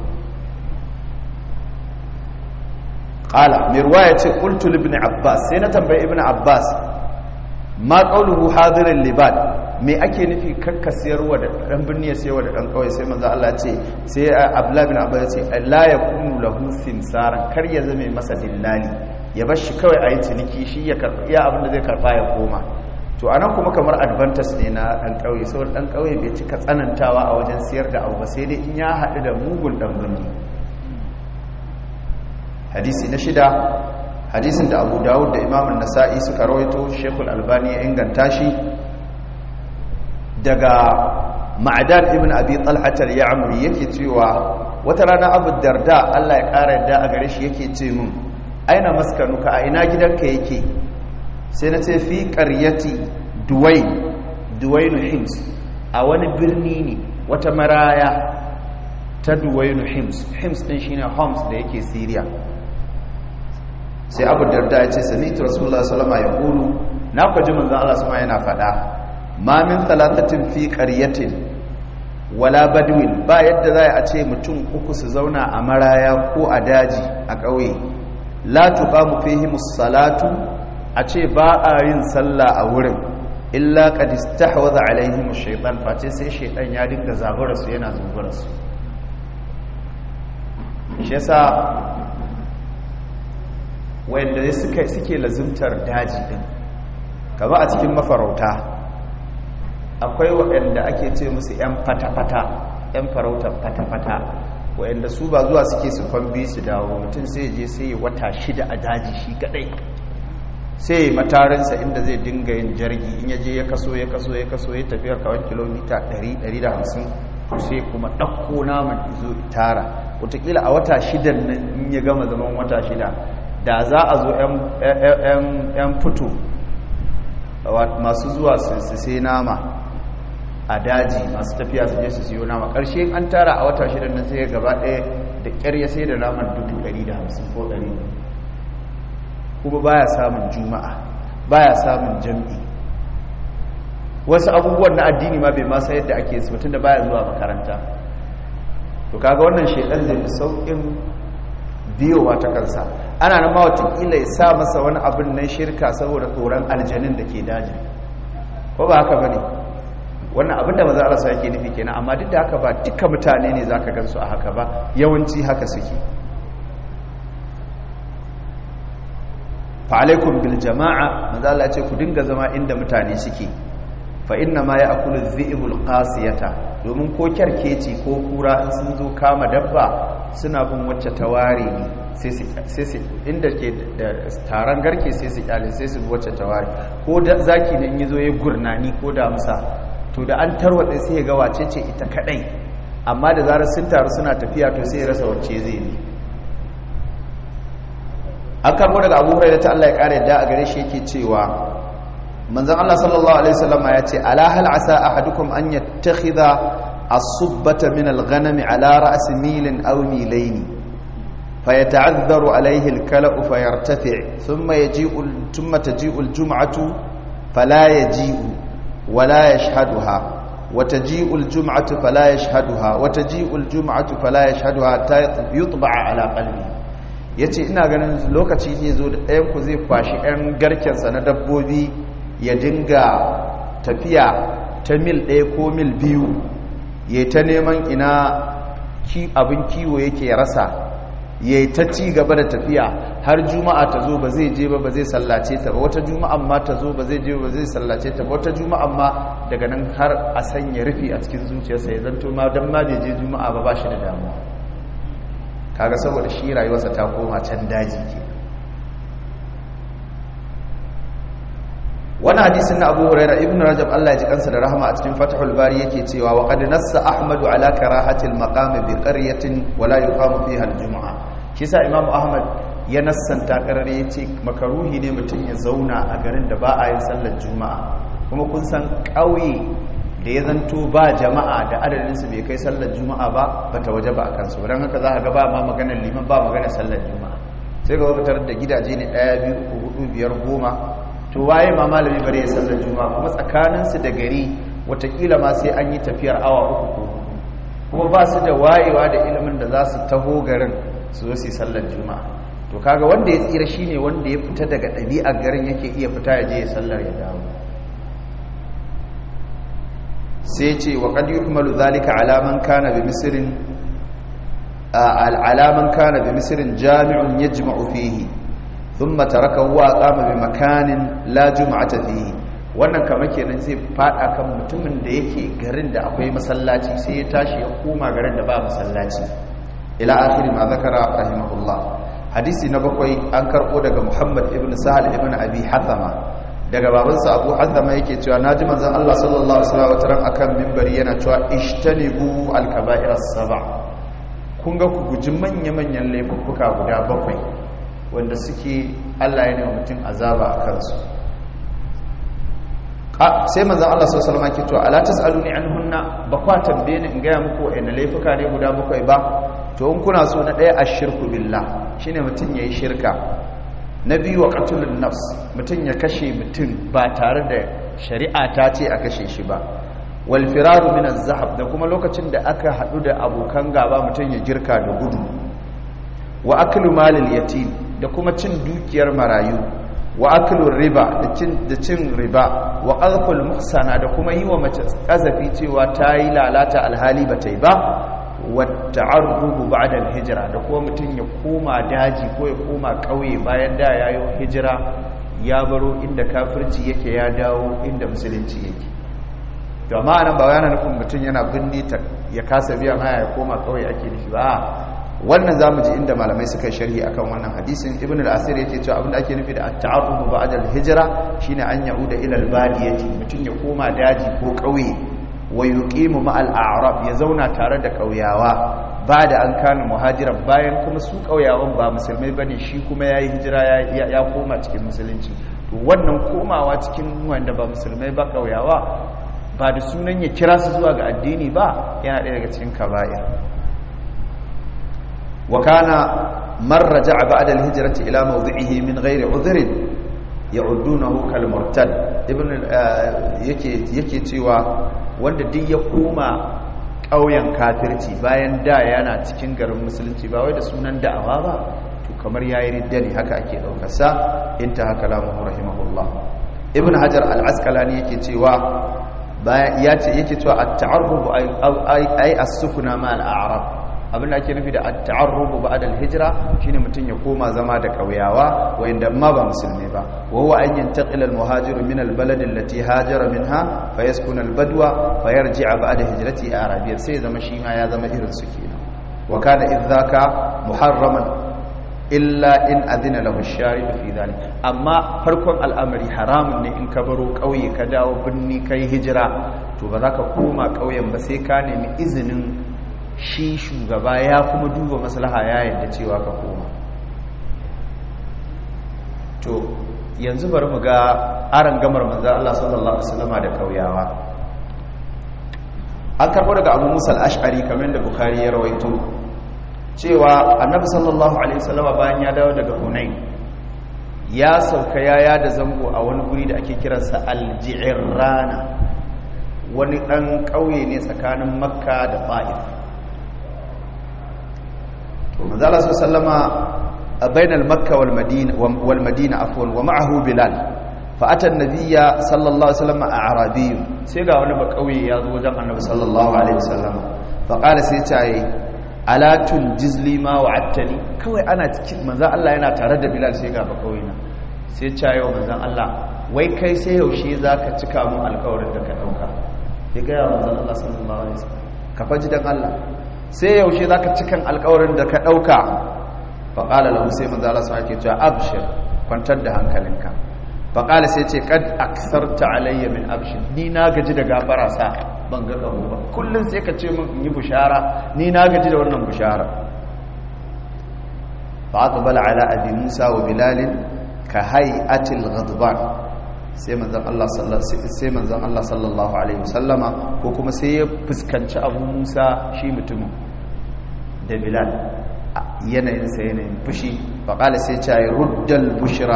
qala mai ruwa ya ce qultu ibn abbas sai na tambayi ibn abbas ma qawluhu hadirin libad me ake nufi kakka siyarwa da dan birni ya siyarwa da dan kawai sai manzo Allah ce sai abdullah ibn abbas ya ce la yakunu lahu simsaran kar ya zame masa dillali ya bar shi kawai ayi ciniki shi ya karba iya abin da zai karba ya koma to anan kuma kamar advantage ne na dan kauye saboda dan kauye bai cika tsanantawa a wajen siyar da abu ba sai dai in ya haɗu da mugun dan birni hadisi na shida hadisin da abu dawud da imamun nasa'i suka rawaito shekul albani ya inganta shi daga ma'adan ibn abi talhatar ya amuri yake cewa wata rana abu darda allah ya ƙara yadda a gare shi yake ce min aina maskanuka a ina gidanka yake sai na ce fi ƙaryati duwai duwainu hims a wani birni ne wata maraya ta duwainu hims hims ɗin shine homs da yake siriya sai abu darda ya ce sami ita rasulullah salama ya kulu na kwaji manzan Allah sama yana faɗa ma min talatatin fi ƙaryatin wala badwin ba yadda za a ce mutum uku su zauna a maraya ko a daji a ƙauye la tuqamu fihim salatu a ce ba a yin sallah a wurin illa qad istahwaza alaihim ash-shaytan face sai shaytan ya dinga zabura su yana zubura su shi yasa wanda suke suke lazimtar daji din kama a cikin mafarauta akwai waɗanda ake ce musu 'yan fata-fata 'yan farautar fata-fata waɗanda su ba zuwa suke su kwambi su dawo mutum sai je sai wata shida a daji shi kadai sai matarinsa inda zai dinga yin jirgi in ya je ya kaso ya kaso ya kaso ya tafiyar kawai kilomita 100-150 sai kuma ɗauko naman izo tara wataƙila a wata shidan nan in ya gama zaman wata shida da za a zo 'yan fito masu zuwa su sai nama a daji masu tafiya su je su siyo nama ƙarshe an tara a wata shidan nan sai gaba ɗaya da ƙyar ya sai da naman 150 ko 100 kuma baya samun juma'a baya samun jam'i wasu abubuwan na addini ma bai masa yadda ake su mutum da baya zuwa makaranta to kaga wannan shedan zai fi saukin biyowa ta kansa ana nan ma watakila ya sa masa wani abin nan shirka saboda tsoron aljanin da ke dajin ko ba haka bane wannan abin da maza Allah yake nufi kenan amma duk da haka ba duka mutane ne zaka gansu a haka ba yawanci haka suke fa alaikum bil jama'a maza Allah ce ku dinga zama inda mutane suke fa inna ma ya'kulu dhi'bul qasiyata domin ko kyarkeci ko kura in sun zo kama dabba suna bin wacce ta ware ne sai su inda ke da taron garke sai su kyale sai su wacce ta ware ko da zaki ne in yi zo ya gurnani ko damsa to da an tarwatsa sai ya ga wace ce ita kadai amma da zarar sun taru suna tafiya to sai ya rasa wacce zai ne an karbo daga abu hurairah ta Allah ya kare da a gare shi yake cewa manzon Allah sallallahu alaihi wasallam ya ce ala hal asa ahadukum an yattakhidha as-subbata min al-ghanam ala ra's milin aw milayn fayata'adharu alayhi al-kala'u fayartafi' thumma yaji'u thumma taji'u al-jum'atu fala yaji'u ولا يشهدها وتجيء الجمعة فلا يشهدها وتجيء الجمعة فلا يشهدها حتى يطبع على قلبه yace ina ganin lokaci ne zo da ɗayan ku zai kwashi ɗan garkensa na dabbobi ya dinga tafiya ta mil ɗaya ko mil biyu ya ta neman ina abin kiwo yake rasa ya ta ci gaba da tafiya har juma'a ta zo ba zai je ba ba zai sallace ta ba wata juma'a ma ta zo ba zai je ba zai sallace ta ba wata juma'a ma daga nan har a sanya rufi a cikin zuciyarsa ya zanto ma don ma bai je juma'a ba ba shi da damuwa kaga saboda shi rayuwarsa ta koma can daji ke wani hadisin na abu huraira ibn rajab allah ya ji kansa da rahama a cikin fatahul bari yake cewa wa qad nassa ahmadu ala karahatil maqami bi qaryatin wa la yuqamu fiha al-jum'a shi sa imamu ahmad ya nassanta karare ya ce makaruhi ne mutum ya zauna a garin da ba a yin sallar juma'a kuma kun san ƙauye da ya zanto ba jama'a da adadinsu bai kai sallar juma'a ba ba ta waje ba a kansu don haka za a ga ba ma maganar liman ba maganar sallar juma'a sai ga wakatar da gidaje ne ɗaya biyu uku hudu biyar goma to waye ma malami bare ya sallar juma'a kuma tsakaninsu da gari watakila ma sai an yi tafiyar awa uku ko kuma ba su da wayewa da ilimin da za su taho garin su zo su yi sallar juma'a to kaga wanda ya tsira shine wanda ya fita daga ɗabi'ar garin yake iya fita ya je ya sallar ya dawo sai ce wa qad yuhmalu dhalika ala man kana bi misrin ala man kana bi misrin jami'un yajma'u fihi thumma tarakahu wa qama bi makanin la jum'ata fihi wannan kamar kenan zai fada kan mutumin da yake garin da akwai masallaci sai ya tashi ya koma garin da ba masallaci ila akhir ma zakara rahimahullah hadisi na bakwai an karbo daga Muhammad ibn Sahal ibn Abi Hathama daga babansa Abu Hathama yake cewa naji manzon Allah sallallahu alaihi wasallam wataran akan minbari yana cewa ishtanibu al-kaba'ir as-sab'a kun ga ku guji manya-manyan laifuka guda bakwai wanda suke Allah ya nema mutum azaba a kansu sai manzon Allah sallallahu alaihi wasallam yake cewa ala tasaluni anhunna ba kwa tambaye ni in ga muku wa'annan laifuka ne guda bakwai ba to in kuna so na ɗaya ashirku billah shine mutum yayi shirka na biyu wa qatlun nafs mutum ya kashe mutum ba tare da shari'a ta ce a kashe shi ba wal firaru min az-zahab da kuma lokacin da aka hadu da abokan gaba mutum ya girka da gudu wa aklu malil yatim da kuma cin dukiyar marayu wa aklu riba da cin da cin riba wa qadhful muhsana da kuma yi wa mace kazafi cewa ta yi lalata alhali ba ta yi ba wata'arrubu ba'da al-hijra da kuma mutum ya koma daji ko ya koma kauye bayan da yayo hijira ya baro inda kafirci yake ya dawo inda musulunci yake to amma nan ba yana nufin mutum yana binni ta ya kasa biyan haya ya koma kauye ake nufi ba wannan zamu ji inda malamai suka yi sharhi akan wannan hadisin ibn al-asir yake cewa abinda ake nufi da at-ta'arrubu ba'da al-hijra shine an yauda ila al-badiyati mutum ya koma daji ko kauye wa yuqimu ma'al a'rab ya zauna tare da kauyawa ba da an kana muhajiran bayan kuma su kauyawan ba musulmai bane shi kuma yayi hijira ya koma cikin musulunci to wannan komawa cikin wanda ba musulmai ba kauyawa ba da sunan ya kira su zuwa ga addini ba yana ɗaya daga cikin kaba'ir wa kana man raja'a ba'da al-hijrati ila mawdi'ihi min ghairi udhrin ya'uddunahu kal murtad ibn yake yake cewa wanda duk ya koma ƙauyen kafirci bayan da yana cikin garin musulunci ba wai da sunan da'awa ba to kamar yayi ridda ne haka ake daukar sa inta haka lamu rahimahullah ibn hajar al-asqalani yake cewa ya ce yake cewa at-ta'arrub ay as-sukuna ma al-a'rab abinda ake nufi da at-ta'arrub ba'da al-hijra shine mutun ya koma zama da kauyawa wanda ma ba musulmi ba wa huwa an yantaqila al-muhajir min al-balad allati hajara minha fayaskuna al-badwa fayarji'a ba'da hijrati arabiyya sai zama shi ma ya zama irin su kenan wa kana idzaka muharraman illa in adina lahu shari fi dhalik amma farkon al'amari haramun ne in ka baro kauye ka dawo binni kai hijira to ba za ka koma kauyen ba sai ka nemi izinin shi shugaba ya kuma duba maslaha ya yadda cewa ka koma to yanzu bari mu ga aran gamar manzo Allah sallallahu alaihi wasallama da kauyawa an karbo daga Abu Musa al-Ash'ari kamar da Bukhari ya rawaito cewa annabi sallallahu alaihi wasallama bayan ya dawo daga Hunain ya sauka yaya da zango a wani guri da ake kiransa al-Ji'rana wani dan kauye ne tsakanin Makka da Ta'if to manzo Allah sallama bainal Makka wal Madina wal Madina afwan wa ma'ahu Bilal fa ata an-nabiyya sallallahu alaihi wasallam a'rabi sai ga wani bakauye ya zo wajen annabi sallallahu alaihi wasallam fa qala sai ta yi alatun jizli ma wa'attani kawai ana cikin manzan Allah yana tare da Bilal sai ga bakawai na sai cayo manzan Allah wai kai sai yaushe zaka cika mun alƙawarin da ka dauka ya ga manzan Allah sallallahu alaihi wasallam ka faji dan Allah sai yaushe zaka cikan alƙawarin da ka dauka fa qala lahu sai manzan Allah sai ya ce abshir kwantar da hankalinka fa qala sai ce kad aksarta alayya min abshir ni na gaji da gafara sa ban ga ƙaho ba kullum sai ka ce min in yi bushara ni na gaji da wannan bushara fa aqbala ala abi musa wa bilal ka hay'atil ghadban sai manzon Allah sallallahu sai manzon Allah sallallahu alaihi wasallama ko kuma sai ya fuskanci abu musa shi mutumin da bilal yanayin sa yanayin fushi fa qala sai ya ce ruddal bushra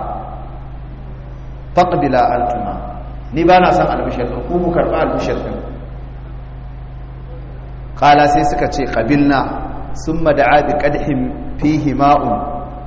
faqbila altuma ni ba na san albishir ɗin ku ku karɓa albishir ɗin ƙala sai suka ce ƙabilna sun mada'a bi ƙadhin fihi ma'un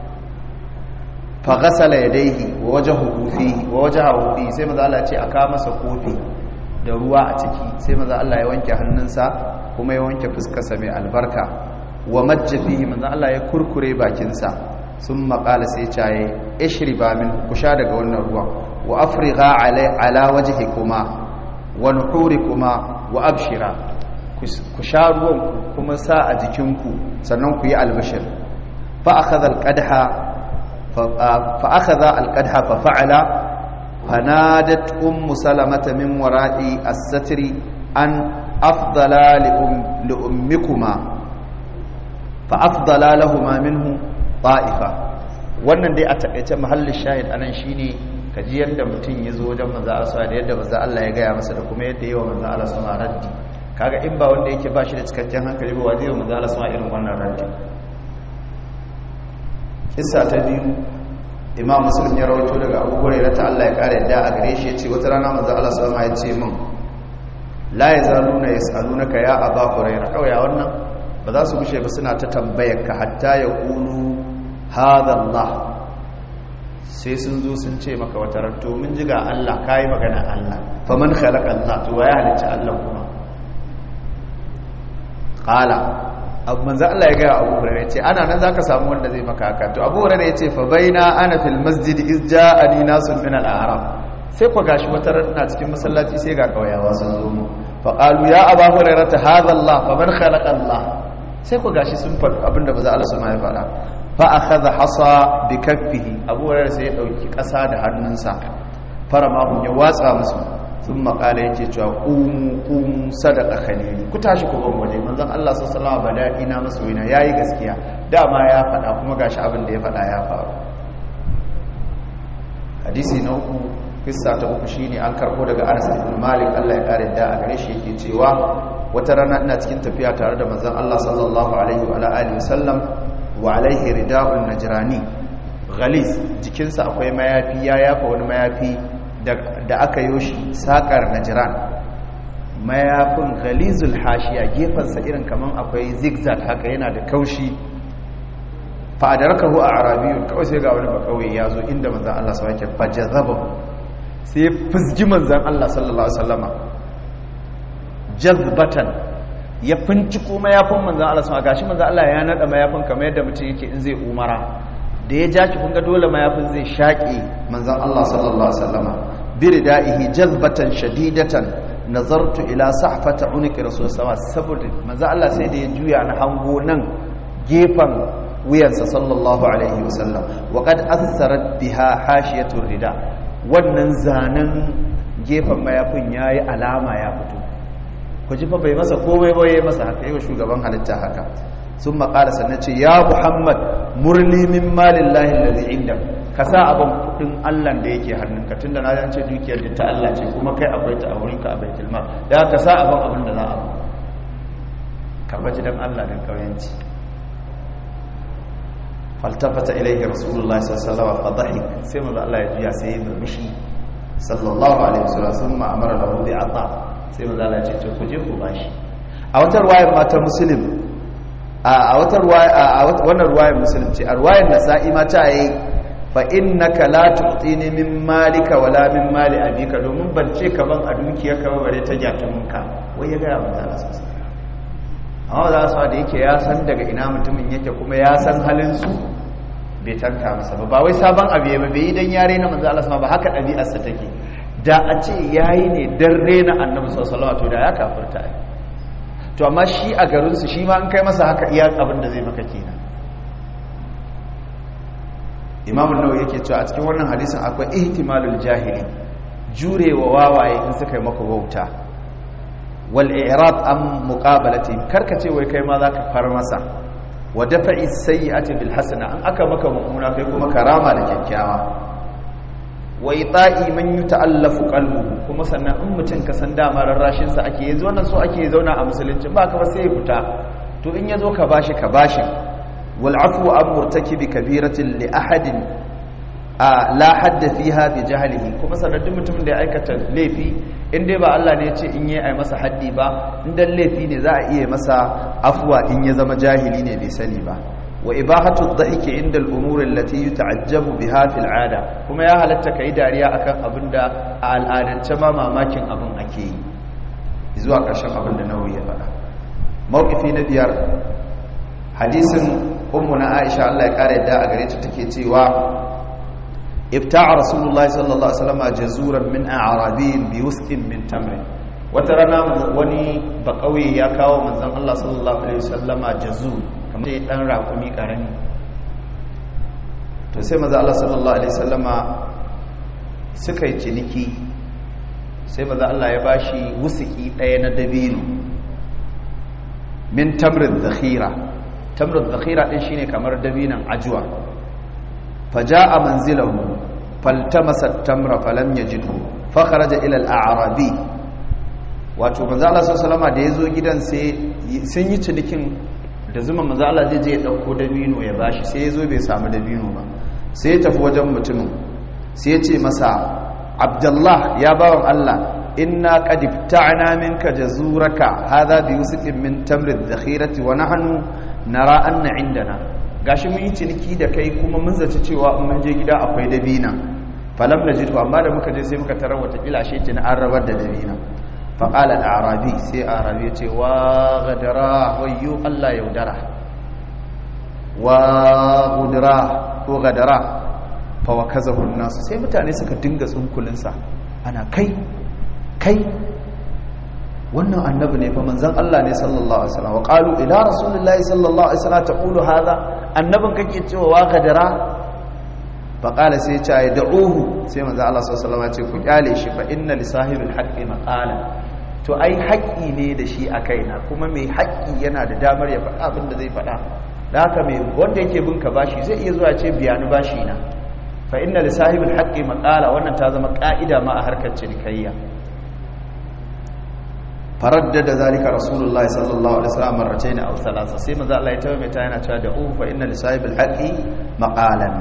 fa gasala ya daihi wa waje hukufi wa waje hukufi sai maza Allah ce a kawo masa kofi da ruwa a ciki sai maza Allah ya wanke hannunsa kuma ya wanke fuskarsa mai albarka wa majja fihi maza Allah ya kurkure bakinsa sun maƙala sai caye ishri ba min ku sha daga wannan ruwan wa afrigha ala wajhikuma wa nuhurikuma wa abshira ku sha ruwan kuma sa a jikinku sannan ku yi albashir fa akhadha alqadha fa akhadha alqadha fa fa'ala fanadat ummu salamata min wara'i as-satri an afdala li ummikuma fa afdala lahumma minhu ta'ifa wannan dai a takaice mahallin shahid anan shine kaji yadda mutum ya zo wajen manzo Allah da yadda manzo Allah ya gaya masa da kuma yadda yawa manzo Allah sama raddi kaga in ba wanda yake ba shi da cikakken hankali ba wajen manzo Allah sama irin wannan raddi kissa ta biyu Imam Muslim ya rawaito daga Abu Hurairah ta Allah ya kare yadda a gare shi yace wata rana manzo Allah sama ya ce min la yazaluna yasalunaka ya Aba Hurairah kawai wannan ba za su gushe ba suna ta tambayar ka hatta ya qulu hadha Allah sai sun zo sun ce maka wata ranto mun ji ga Allah kayi magana Allah faman khalaqa Allah to ya halicci Allah kuma qala abu manzo Allah ya ga Abu Hurairah ce ana nan zaka samu wanda zai maka haka to Abu Hurairah yace fa baina ana fil masjid iz ja'ani nasun min al-a'rab sai ku gashi wata rana cikin masallaci sai ga kauyawa sun zo mu fa qalu ya Abu Hurairah hadha Allah faman khalaqa Allah sai ku gashi sun faɗi abinda ba za Allah su ma ya faɗa fa'akaza hasa bi kaffihi abubuwar sai ya ɗauki ƙasa da hannunsa fara mahun ya watsa musu sun makala yake cewa ƙumu ƙumu sadaka khalili ku tashi ku ban waje manzan Allah sassalawa ba daɗi na masu wina ya yi gaskiya dama ya faɗa kuma gashi abin da ya faɗa ya faru hadisi na uku kissa ta uku shine an karɓo daga anas ibn malik Allah ya kare da a gare shi yake cewa wata rana ina cikin tafiya tare da manzon Allah sallallahu alaihi wa alihi wasallam wa alaihi rida'un najrani ghalis jikinsa akwai mayafi ya yafa wani mayafi da aka yi shi sakar najran mayafin ghalizul hashiya gefansa irin kaman akwai zigzag haka yana da kaushi fa adarakahu a arabiyun kawai sai ga wani bakawai ya zo inda manzon Allah sa yake fajazaba sai ya fizgi manzan Allah sallallahu alaihi wasallama jazbatan ya finciko mayafin manzan Allah sun gashi manzan Allah ya nada mayafin kamar yadda mutum yake in zai umara da ya ja kun ga dole mayafin zai shaƙe manzan Allah sallallahu alaihi wasallama biridaihi jazbatan shadidatan nazartu ila sahfata unqi rasul sallallahu saboda manzan Allah sai da ya juya na hango nan gefen wuyansa sallallahu alaihi wasallam wa qad assarat biha hashiyatur rida wannan zanen gefen mayafin yayi alama ya fito ku ji fa bai masa komai ba yayi masa haka yayin shugaban halitta haka sun maƙala sannan ce ya muhammad murni min malillahi alladhi inda ka sa abin kudin Allah da yake hannunka tunda na ce dukiyar da ta Allah ce kuma kai akwai ta a wurinka a baitul mal da ka sa abin abin da za a ka baji dan Allah dan kauyanci faltafata ilaihi rasulullahi sallallahu alaihi wasallam fadhahik sai manzo Allah ya juya sai ya murmushi sallallahu alaihi wasallam thumma amara lahu bi ata sai manzo Allah ya ce ku je ku bashi a wata ruwayar mata muslim a wata ruwaya a wannan ruwayar muslim ce a ruwayar nasa'i ma ta yi fa innaka la tu'tini min malika wala min mali abika domin ban ce ka ban a dukiyarka ba bare ta gyatumunka wai ya ga manzo Allah sallallahu alaihi amma za su da yake ya san daga ina mutumin yake kuma ya san halinsu bai tanka masa ba ba wai sabon abu ya bai yi don yare na manzo Allah sama ba haka ɗabi'arsa take da a ce yayi ne dan rena annabi sallallahu alaihi da ya kafirta ai to amma shi a garin su shi ma an kai masa haka iya abin da zai maka kenan Imam an-Nawawi yake cewa a cikin wannan hadisin akwai ihtimalul jahili jurewa wawaye in suka yi maka wauta wal'irad an muƙabalati karkace wai kai ma za ka far masa wa dafa'i sayyi'ati bil hasana an aka maka mummuna kai kuma karama da kyakkyawa wa ita'i man yuta'allafu qalbuhu kuma sannan in mutum ka san dama rarrashin sa ake yanzu wannan so ake zauna a musulunci ba ka ba sai ya fita to in yazo ka bashi ka bashi wal afwu an murtakibi kabiratin li ahadin la hadda fiha bi jahlihi kuma sannan duk mutumin da ya aikata laifi in dai ba Allah ne ya ce in yi a masa haddi ba in dan laifi ne za a iya masa afuwa in ya zama jahili ne bai sani ba wa ibahatu dhahiki inda al-umur allati yuta'ajjabu biha fil 'ada kuma ya halatta kai dariya akan abinda a al'adance ma mamakin abin ake yi zuwa ƙarshen abin da nawawi ya faɗa mawqifi na biyar hadisin ummu na Aisha Allah ya kare da a gare ta take cewa ابتاع رسول الله صلى الله عليه وسلم جزورا من اعرابي بوسق من تمر وترانا wani bakauye ya kawo manzon Allah sallallahu alaihi wasallama jazur kamar dai dan rakumi karami to sai manzon Allah sallallahu alaihi wasallama suka yi ciniki sai manzon Allah ya bashi wusiki daya na dabino min tamrin dhakhira tamrin dhakhira din shine kamar dabinan ajwa فجاء منزله فالتمس التمر فلم يجده فخرج الى الاعرابي wato manzo Allah sallallahu da yazo gidan sai sun yi cinikin da zuma manzo Allah zai je ya dauko dabino ya bashi sai yazo bai samu dabino ba sai ya tafi wajen mutumin sai ya ce masa Abdullah ya bawan Allah inna qad ibta'na minka jazuraka hadha bi yusqin min tamri adh-dhakhirati wa nahnu nara anna indana gashi mun yi ciniki da kai kuma mun zaci cewa in mun je gida akwai dabina falam najid amma da muka je sai muka tarar wata kila shi tin an rabar da dabina fa qala al-arabi sai arabi ya ce wa gadara wayyu Allah yaudara wa gudra ko gadara fa wakazahu an-nas sai mutane suka dinga tsunkulin sa ana kai kai wannan annabi ne fa manzon Allah ne sallallahu alaihi wasallam wa qalu ila rasulillahi sallallahu alaihi wasallam taqulu hadha annabin kake cewa wa gadara fa qala sai ya ce ai da'uhu sai manzon Allah sallallahu alaihi wasallam ya ce ku kyale shi fa inna li sahibil haqqi maqala to ai haƙƙi ne da shi a kaina kuma mai haƙƙi yana da damar ya faɗa abin da zai faɗa da haka mai wanda yake bin ka bashi zai iya zuwa ce biya ni bashi na fa inna li sahibil haqqi maqala wannan ta zama ka'ida ma a harkar cinikayya faraddada zalika rasulullah sallallahu alaihi wasallam marratayn aw thalatha sai manzo Allah ya tawaye ta yana cewa da uhu fa inna li sahibil haqqi maqalan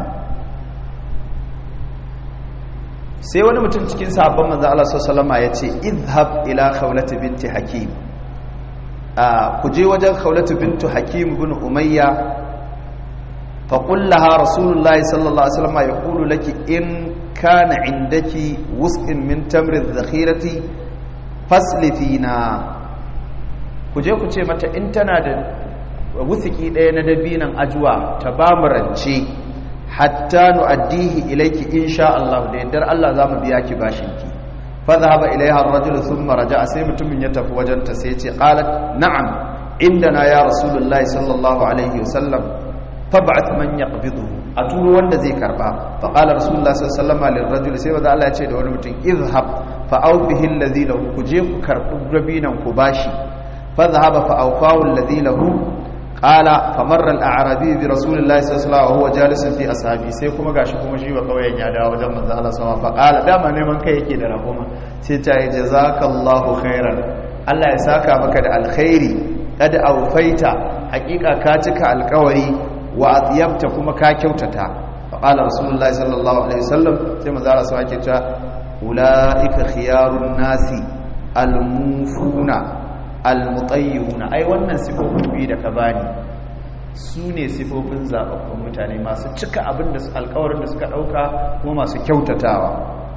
sai wani mutum cikin sahabban manzo Allah sallallahu alaihi wasallam ya ce idhhab ila khawlati binti hakim a ku je wajen khawlatu bintu hakim ibn umayya فقل لها رسول الله صلى الله عليه وسلم يقول لك إن كان عندك وسق من تمر الذخيرة فاسلفينا kuje ku ce mata in tana da wusiki ɗaya na dabinan ajuwa ta ba mu rance hatta nu'addihi ilayki insha Allah da yaddar Allah zamu biya ki bashin ki fa dhahaba ilayha ar-rajul thumma raja'a sai mutumin ya tafi wajen ta sai ya ce qalat na'am indana ya rasulullahi sallallahu alaihi wasallam fab'ath man yaqbiduhu a turo wanda zai karba fa qala rasulullahi sallallahu alaihi wasallam lirrajul sai wanda Allah ya ce da wani mutum izhab fa awfihi alladhi lahu ku je ku karbi rabinan ku bashi fa dhahaba fa awfahu alladhi lahu qala fa marra al-a'rabi bi rasulillahi sallallahu alaihi wasallam wa huwa jalisun fi ashabi sai kuma gashi kuma shi ba kauyen ya dawo wajen manzo Allah sallallahu alaihi wasallam fa qala dama neman kai yake da rahoma sai ta yi jazakallahu khairan Allah ya saka maka da alkhairi kad awfaita hakika ka cika alkawari wa atyabta kuma ka kyautata faqala rasulullahi sallallahu alaihi wasallam sai manzo Allah sai yake cewa ulaika khiyarun nasi almufuna almutayyuna ai wannan sifofi da ka bani su ne sifofin zababbun mutane masu cika abin da alkawarin da suka dauka kuma masu kyautatawa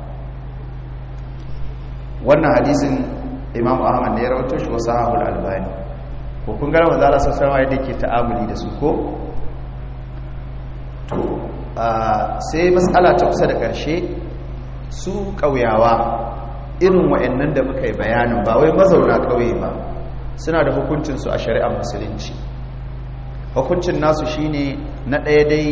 wannan hadisin imam ahmad ne ya rawaito shi wa sahabul albani ko kun gara manzo Allah sallallahu alaihi wasallam yake ta'amuli da su ko to sai matsala ta kusa da ƙarshe su ƙauyawa irin wa'annan da muka yi bayanin ba wai mazauna ƙauye ba suna da hukuncinsu a shari'ar musulunci hukuncin nasu shine na ɗaya dai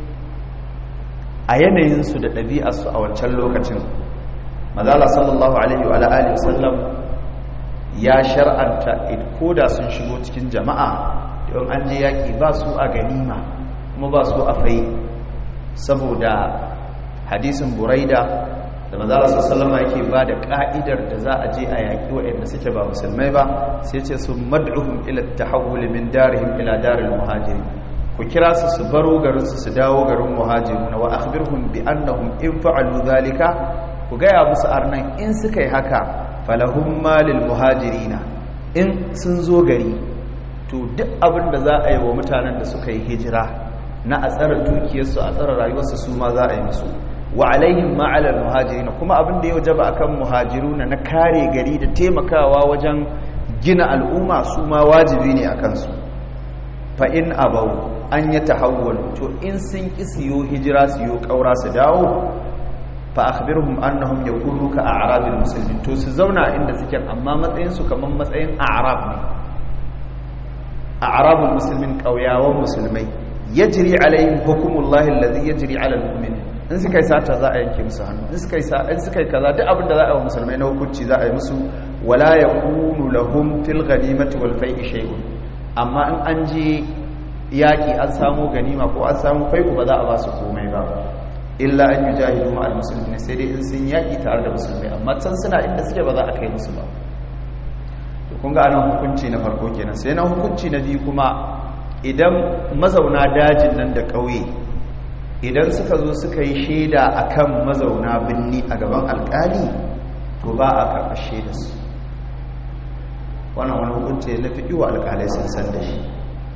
a yanayinsu da ɗabi'arsu a wancan lokacin mazala sallallahu alaihi wa alihi wasallam ya shar'anta ko da sun shigo cikin jama'a don an je yaƙi ba su a ganima kuma ba su a fai saboda hadisin buraida da mazala sallama yake ba da ka'idar da za a je a yaƙi waɗanda suke ba musulmai ba sai ce su mad'uhum ila tahawul min darihim ila daril muhajiri ku kira su su baro garin su su dawo garin muhajirun wa akhbirhum bi annahum in fa'alu dhalika ku gaya musu arnan in suka yi haka falahum malil muhajirina in sun zo gari to duk abin da za a yi wa mutanen da suka yi hijira na a tsara dukiyarsu a tsara rayuwarsu su ma za a yi musu wa alaihim ma'alar muhajirina kuma abin da ya wajaba akan muhajiruna na kare gari da taimakawa wajen gina al'umma su ma wajibi ne a kansu fa in abau an ya tahawwal to in sun ki siyo hijira siyo kaura su dawo fa akhbirhum annahum yakunu ka a'rabil muslimin to su zauna inda suke amma matsayin su kaman matsayin a'rab ne a'rabul muslimin kauyawan musulmai yajri alaihim hukumullahi alladhi yajri ala almu'minin in suka yi sata za a yanke musu hannu in suka yi in suka yi kaza duk abin da za a yi wa musulmai na hukunci za a yi musu wala yakunu lahum fil ghanimati wal fai'i shay'un amma in an je yaki an samu ganima ko an samu fai'u ba za a ba su komai ba illa an yujahidu ma al muslimin sai dai in sun yaki tare da musulmai amma can suna inda suke ba za a kai musu ba to kun ga anan hukunci na farko kenan sai na hukunci na biyu kuma idan mazauna dajin nan da ƙauye idan suka zo suka yi shaida akan mazauna binni a gaban alkali to ba a karɓar shaida su wannan wani hukunci na fi wa alkalai sun san da shi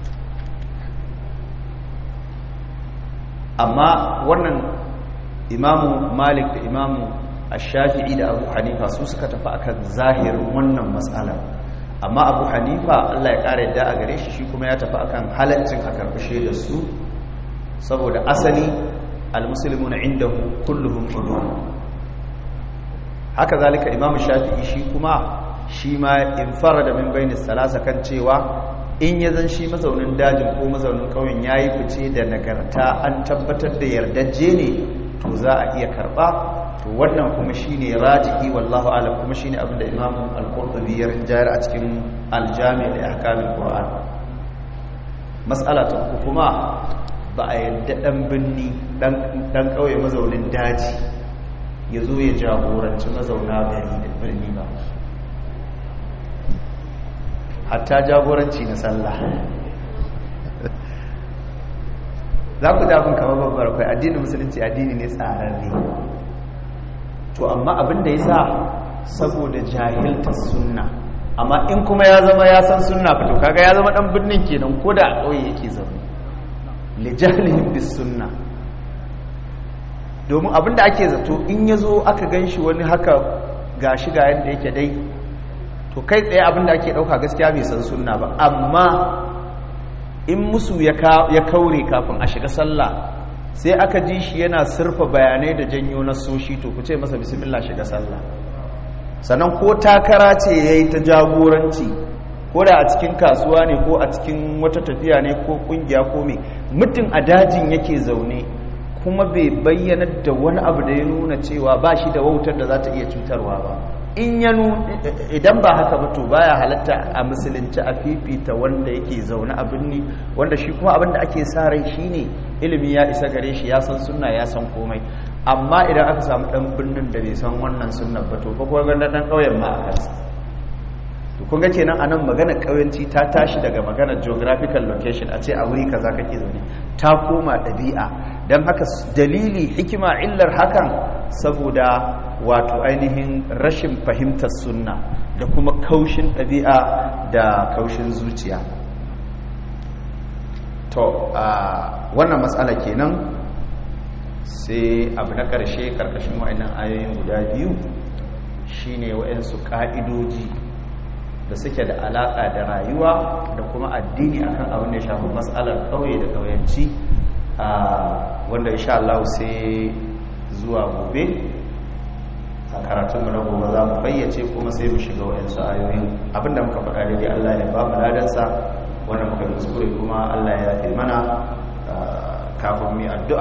amma wannan imamu malik da imamu ashafi'i da abu hanifa su suka tafi akan zahirin wannan matsalar amma abu hanifa allah ya ƙara yadda a gare shi shi kuma ya tafi akan halaccin a karɓi shaidar su saboda asali almusulmuna indahu kulluhum udun haka zalika imam shafi'i shi kuma shi ma in da min bayni salasa kan cewa in ya zan shi mazaunin dajin ko mazaunin ƙauyen yayi fice da nagarta an tabbatar da yardajje ne to za a iya karba to wannan kuma shine rajihi wallahu alam kuma shine abinda imam al-qurtubi ya rinjayar a cikin al-jami' li ahkamil qur'an mas'ala ta kuma ba a yadda ɗan birni ɗan ƙauye mazaunin daji ya zo ya jagoranci mazauna gari da birni ba hatta jagoranci na sallah za ku dafin kama babbar kai addinin musulunci addini ne tsararre to amma abin da ya sa saboda jahilta sunna amma in kuma ya zama ya san sunna fito kaga ya zama ɗan birnin kenan ko da a ƙauye yake zaune li jahlihim bis sunna domin abinda ake zato in yazo aka ganshi wani haka gashi ga yanda yake dai to kai tsaye abinda ake dauka gaskiya bai san sunna ba amma in musu ya kaure kafin a shiga sallah sai aka ji shi yana surfa bayanai da janyo na soshi to ku ce masa bismillah shiga sallah sannan ko takara ce ya yi ta jagoranci ko da a cikin kasuwa ne ko a cikin wata tafiya ne ko kungiya ko mai mutum a dajin yake zaune kuma bai bayyana da wani abu da ya nuna cewa ba shi da wautar da za ta iya cutarwa ba in ya idan ba haka ba to baya halatta a musulunci a fifita wanda yake zaune a birni wanda shi kuma abin da ake sa rai shine ilimi ya isa gare shi ya san sunna ya san komai amma idan aka samu dan birnin da bai san wannan sunnan ba to fa kuma ga dan kauyen ma a kansa to kun ga kenan anan magana kauyanci ta tashi daga magana geographical location a ce a wuri kaza kake zaune ta koma dabi'a dan haka dalili hikima illar hakan saboda wato ainihin rashin fahimtar sunna da kuma kaushin ɗabi'a da kaushin zuciya to a wannan matsala kenan sai abu na ƙarshe ƙarƙashin wa'annan ayoyin guda biyu shine wa'yansu ƙa'idoji da suke da alaƙa da rayuwa da kuma addini akan abin da ya shafi matsalar ƙauye da ƙauyenci wanda insha Allah sai zuwa gobe a karatunmu na gobe za mu fayyace kuma sai mu shiga wa'yansu ayoyin abinda muka faɗa daidai Allah ya ba mu ladansa wanda muka kuskure kuma Allah ya fi mana kafin mu addu'a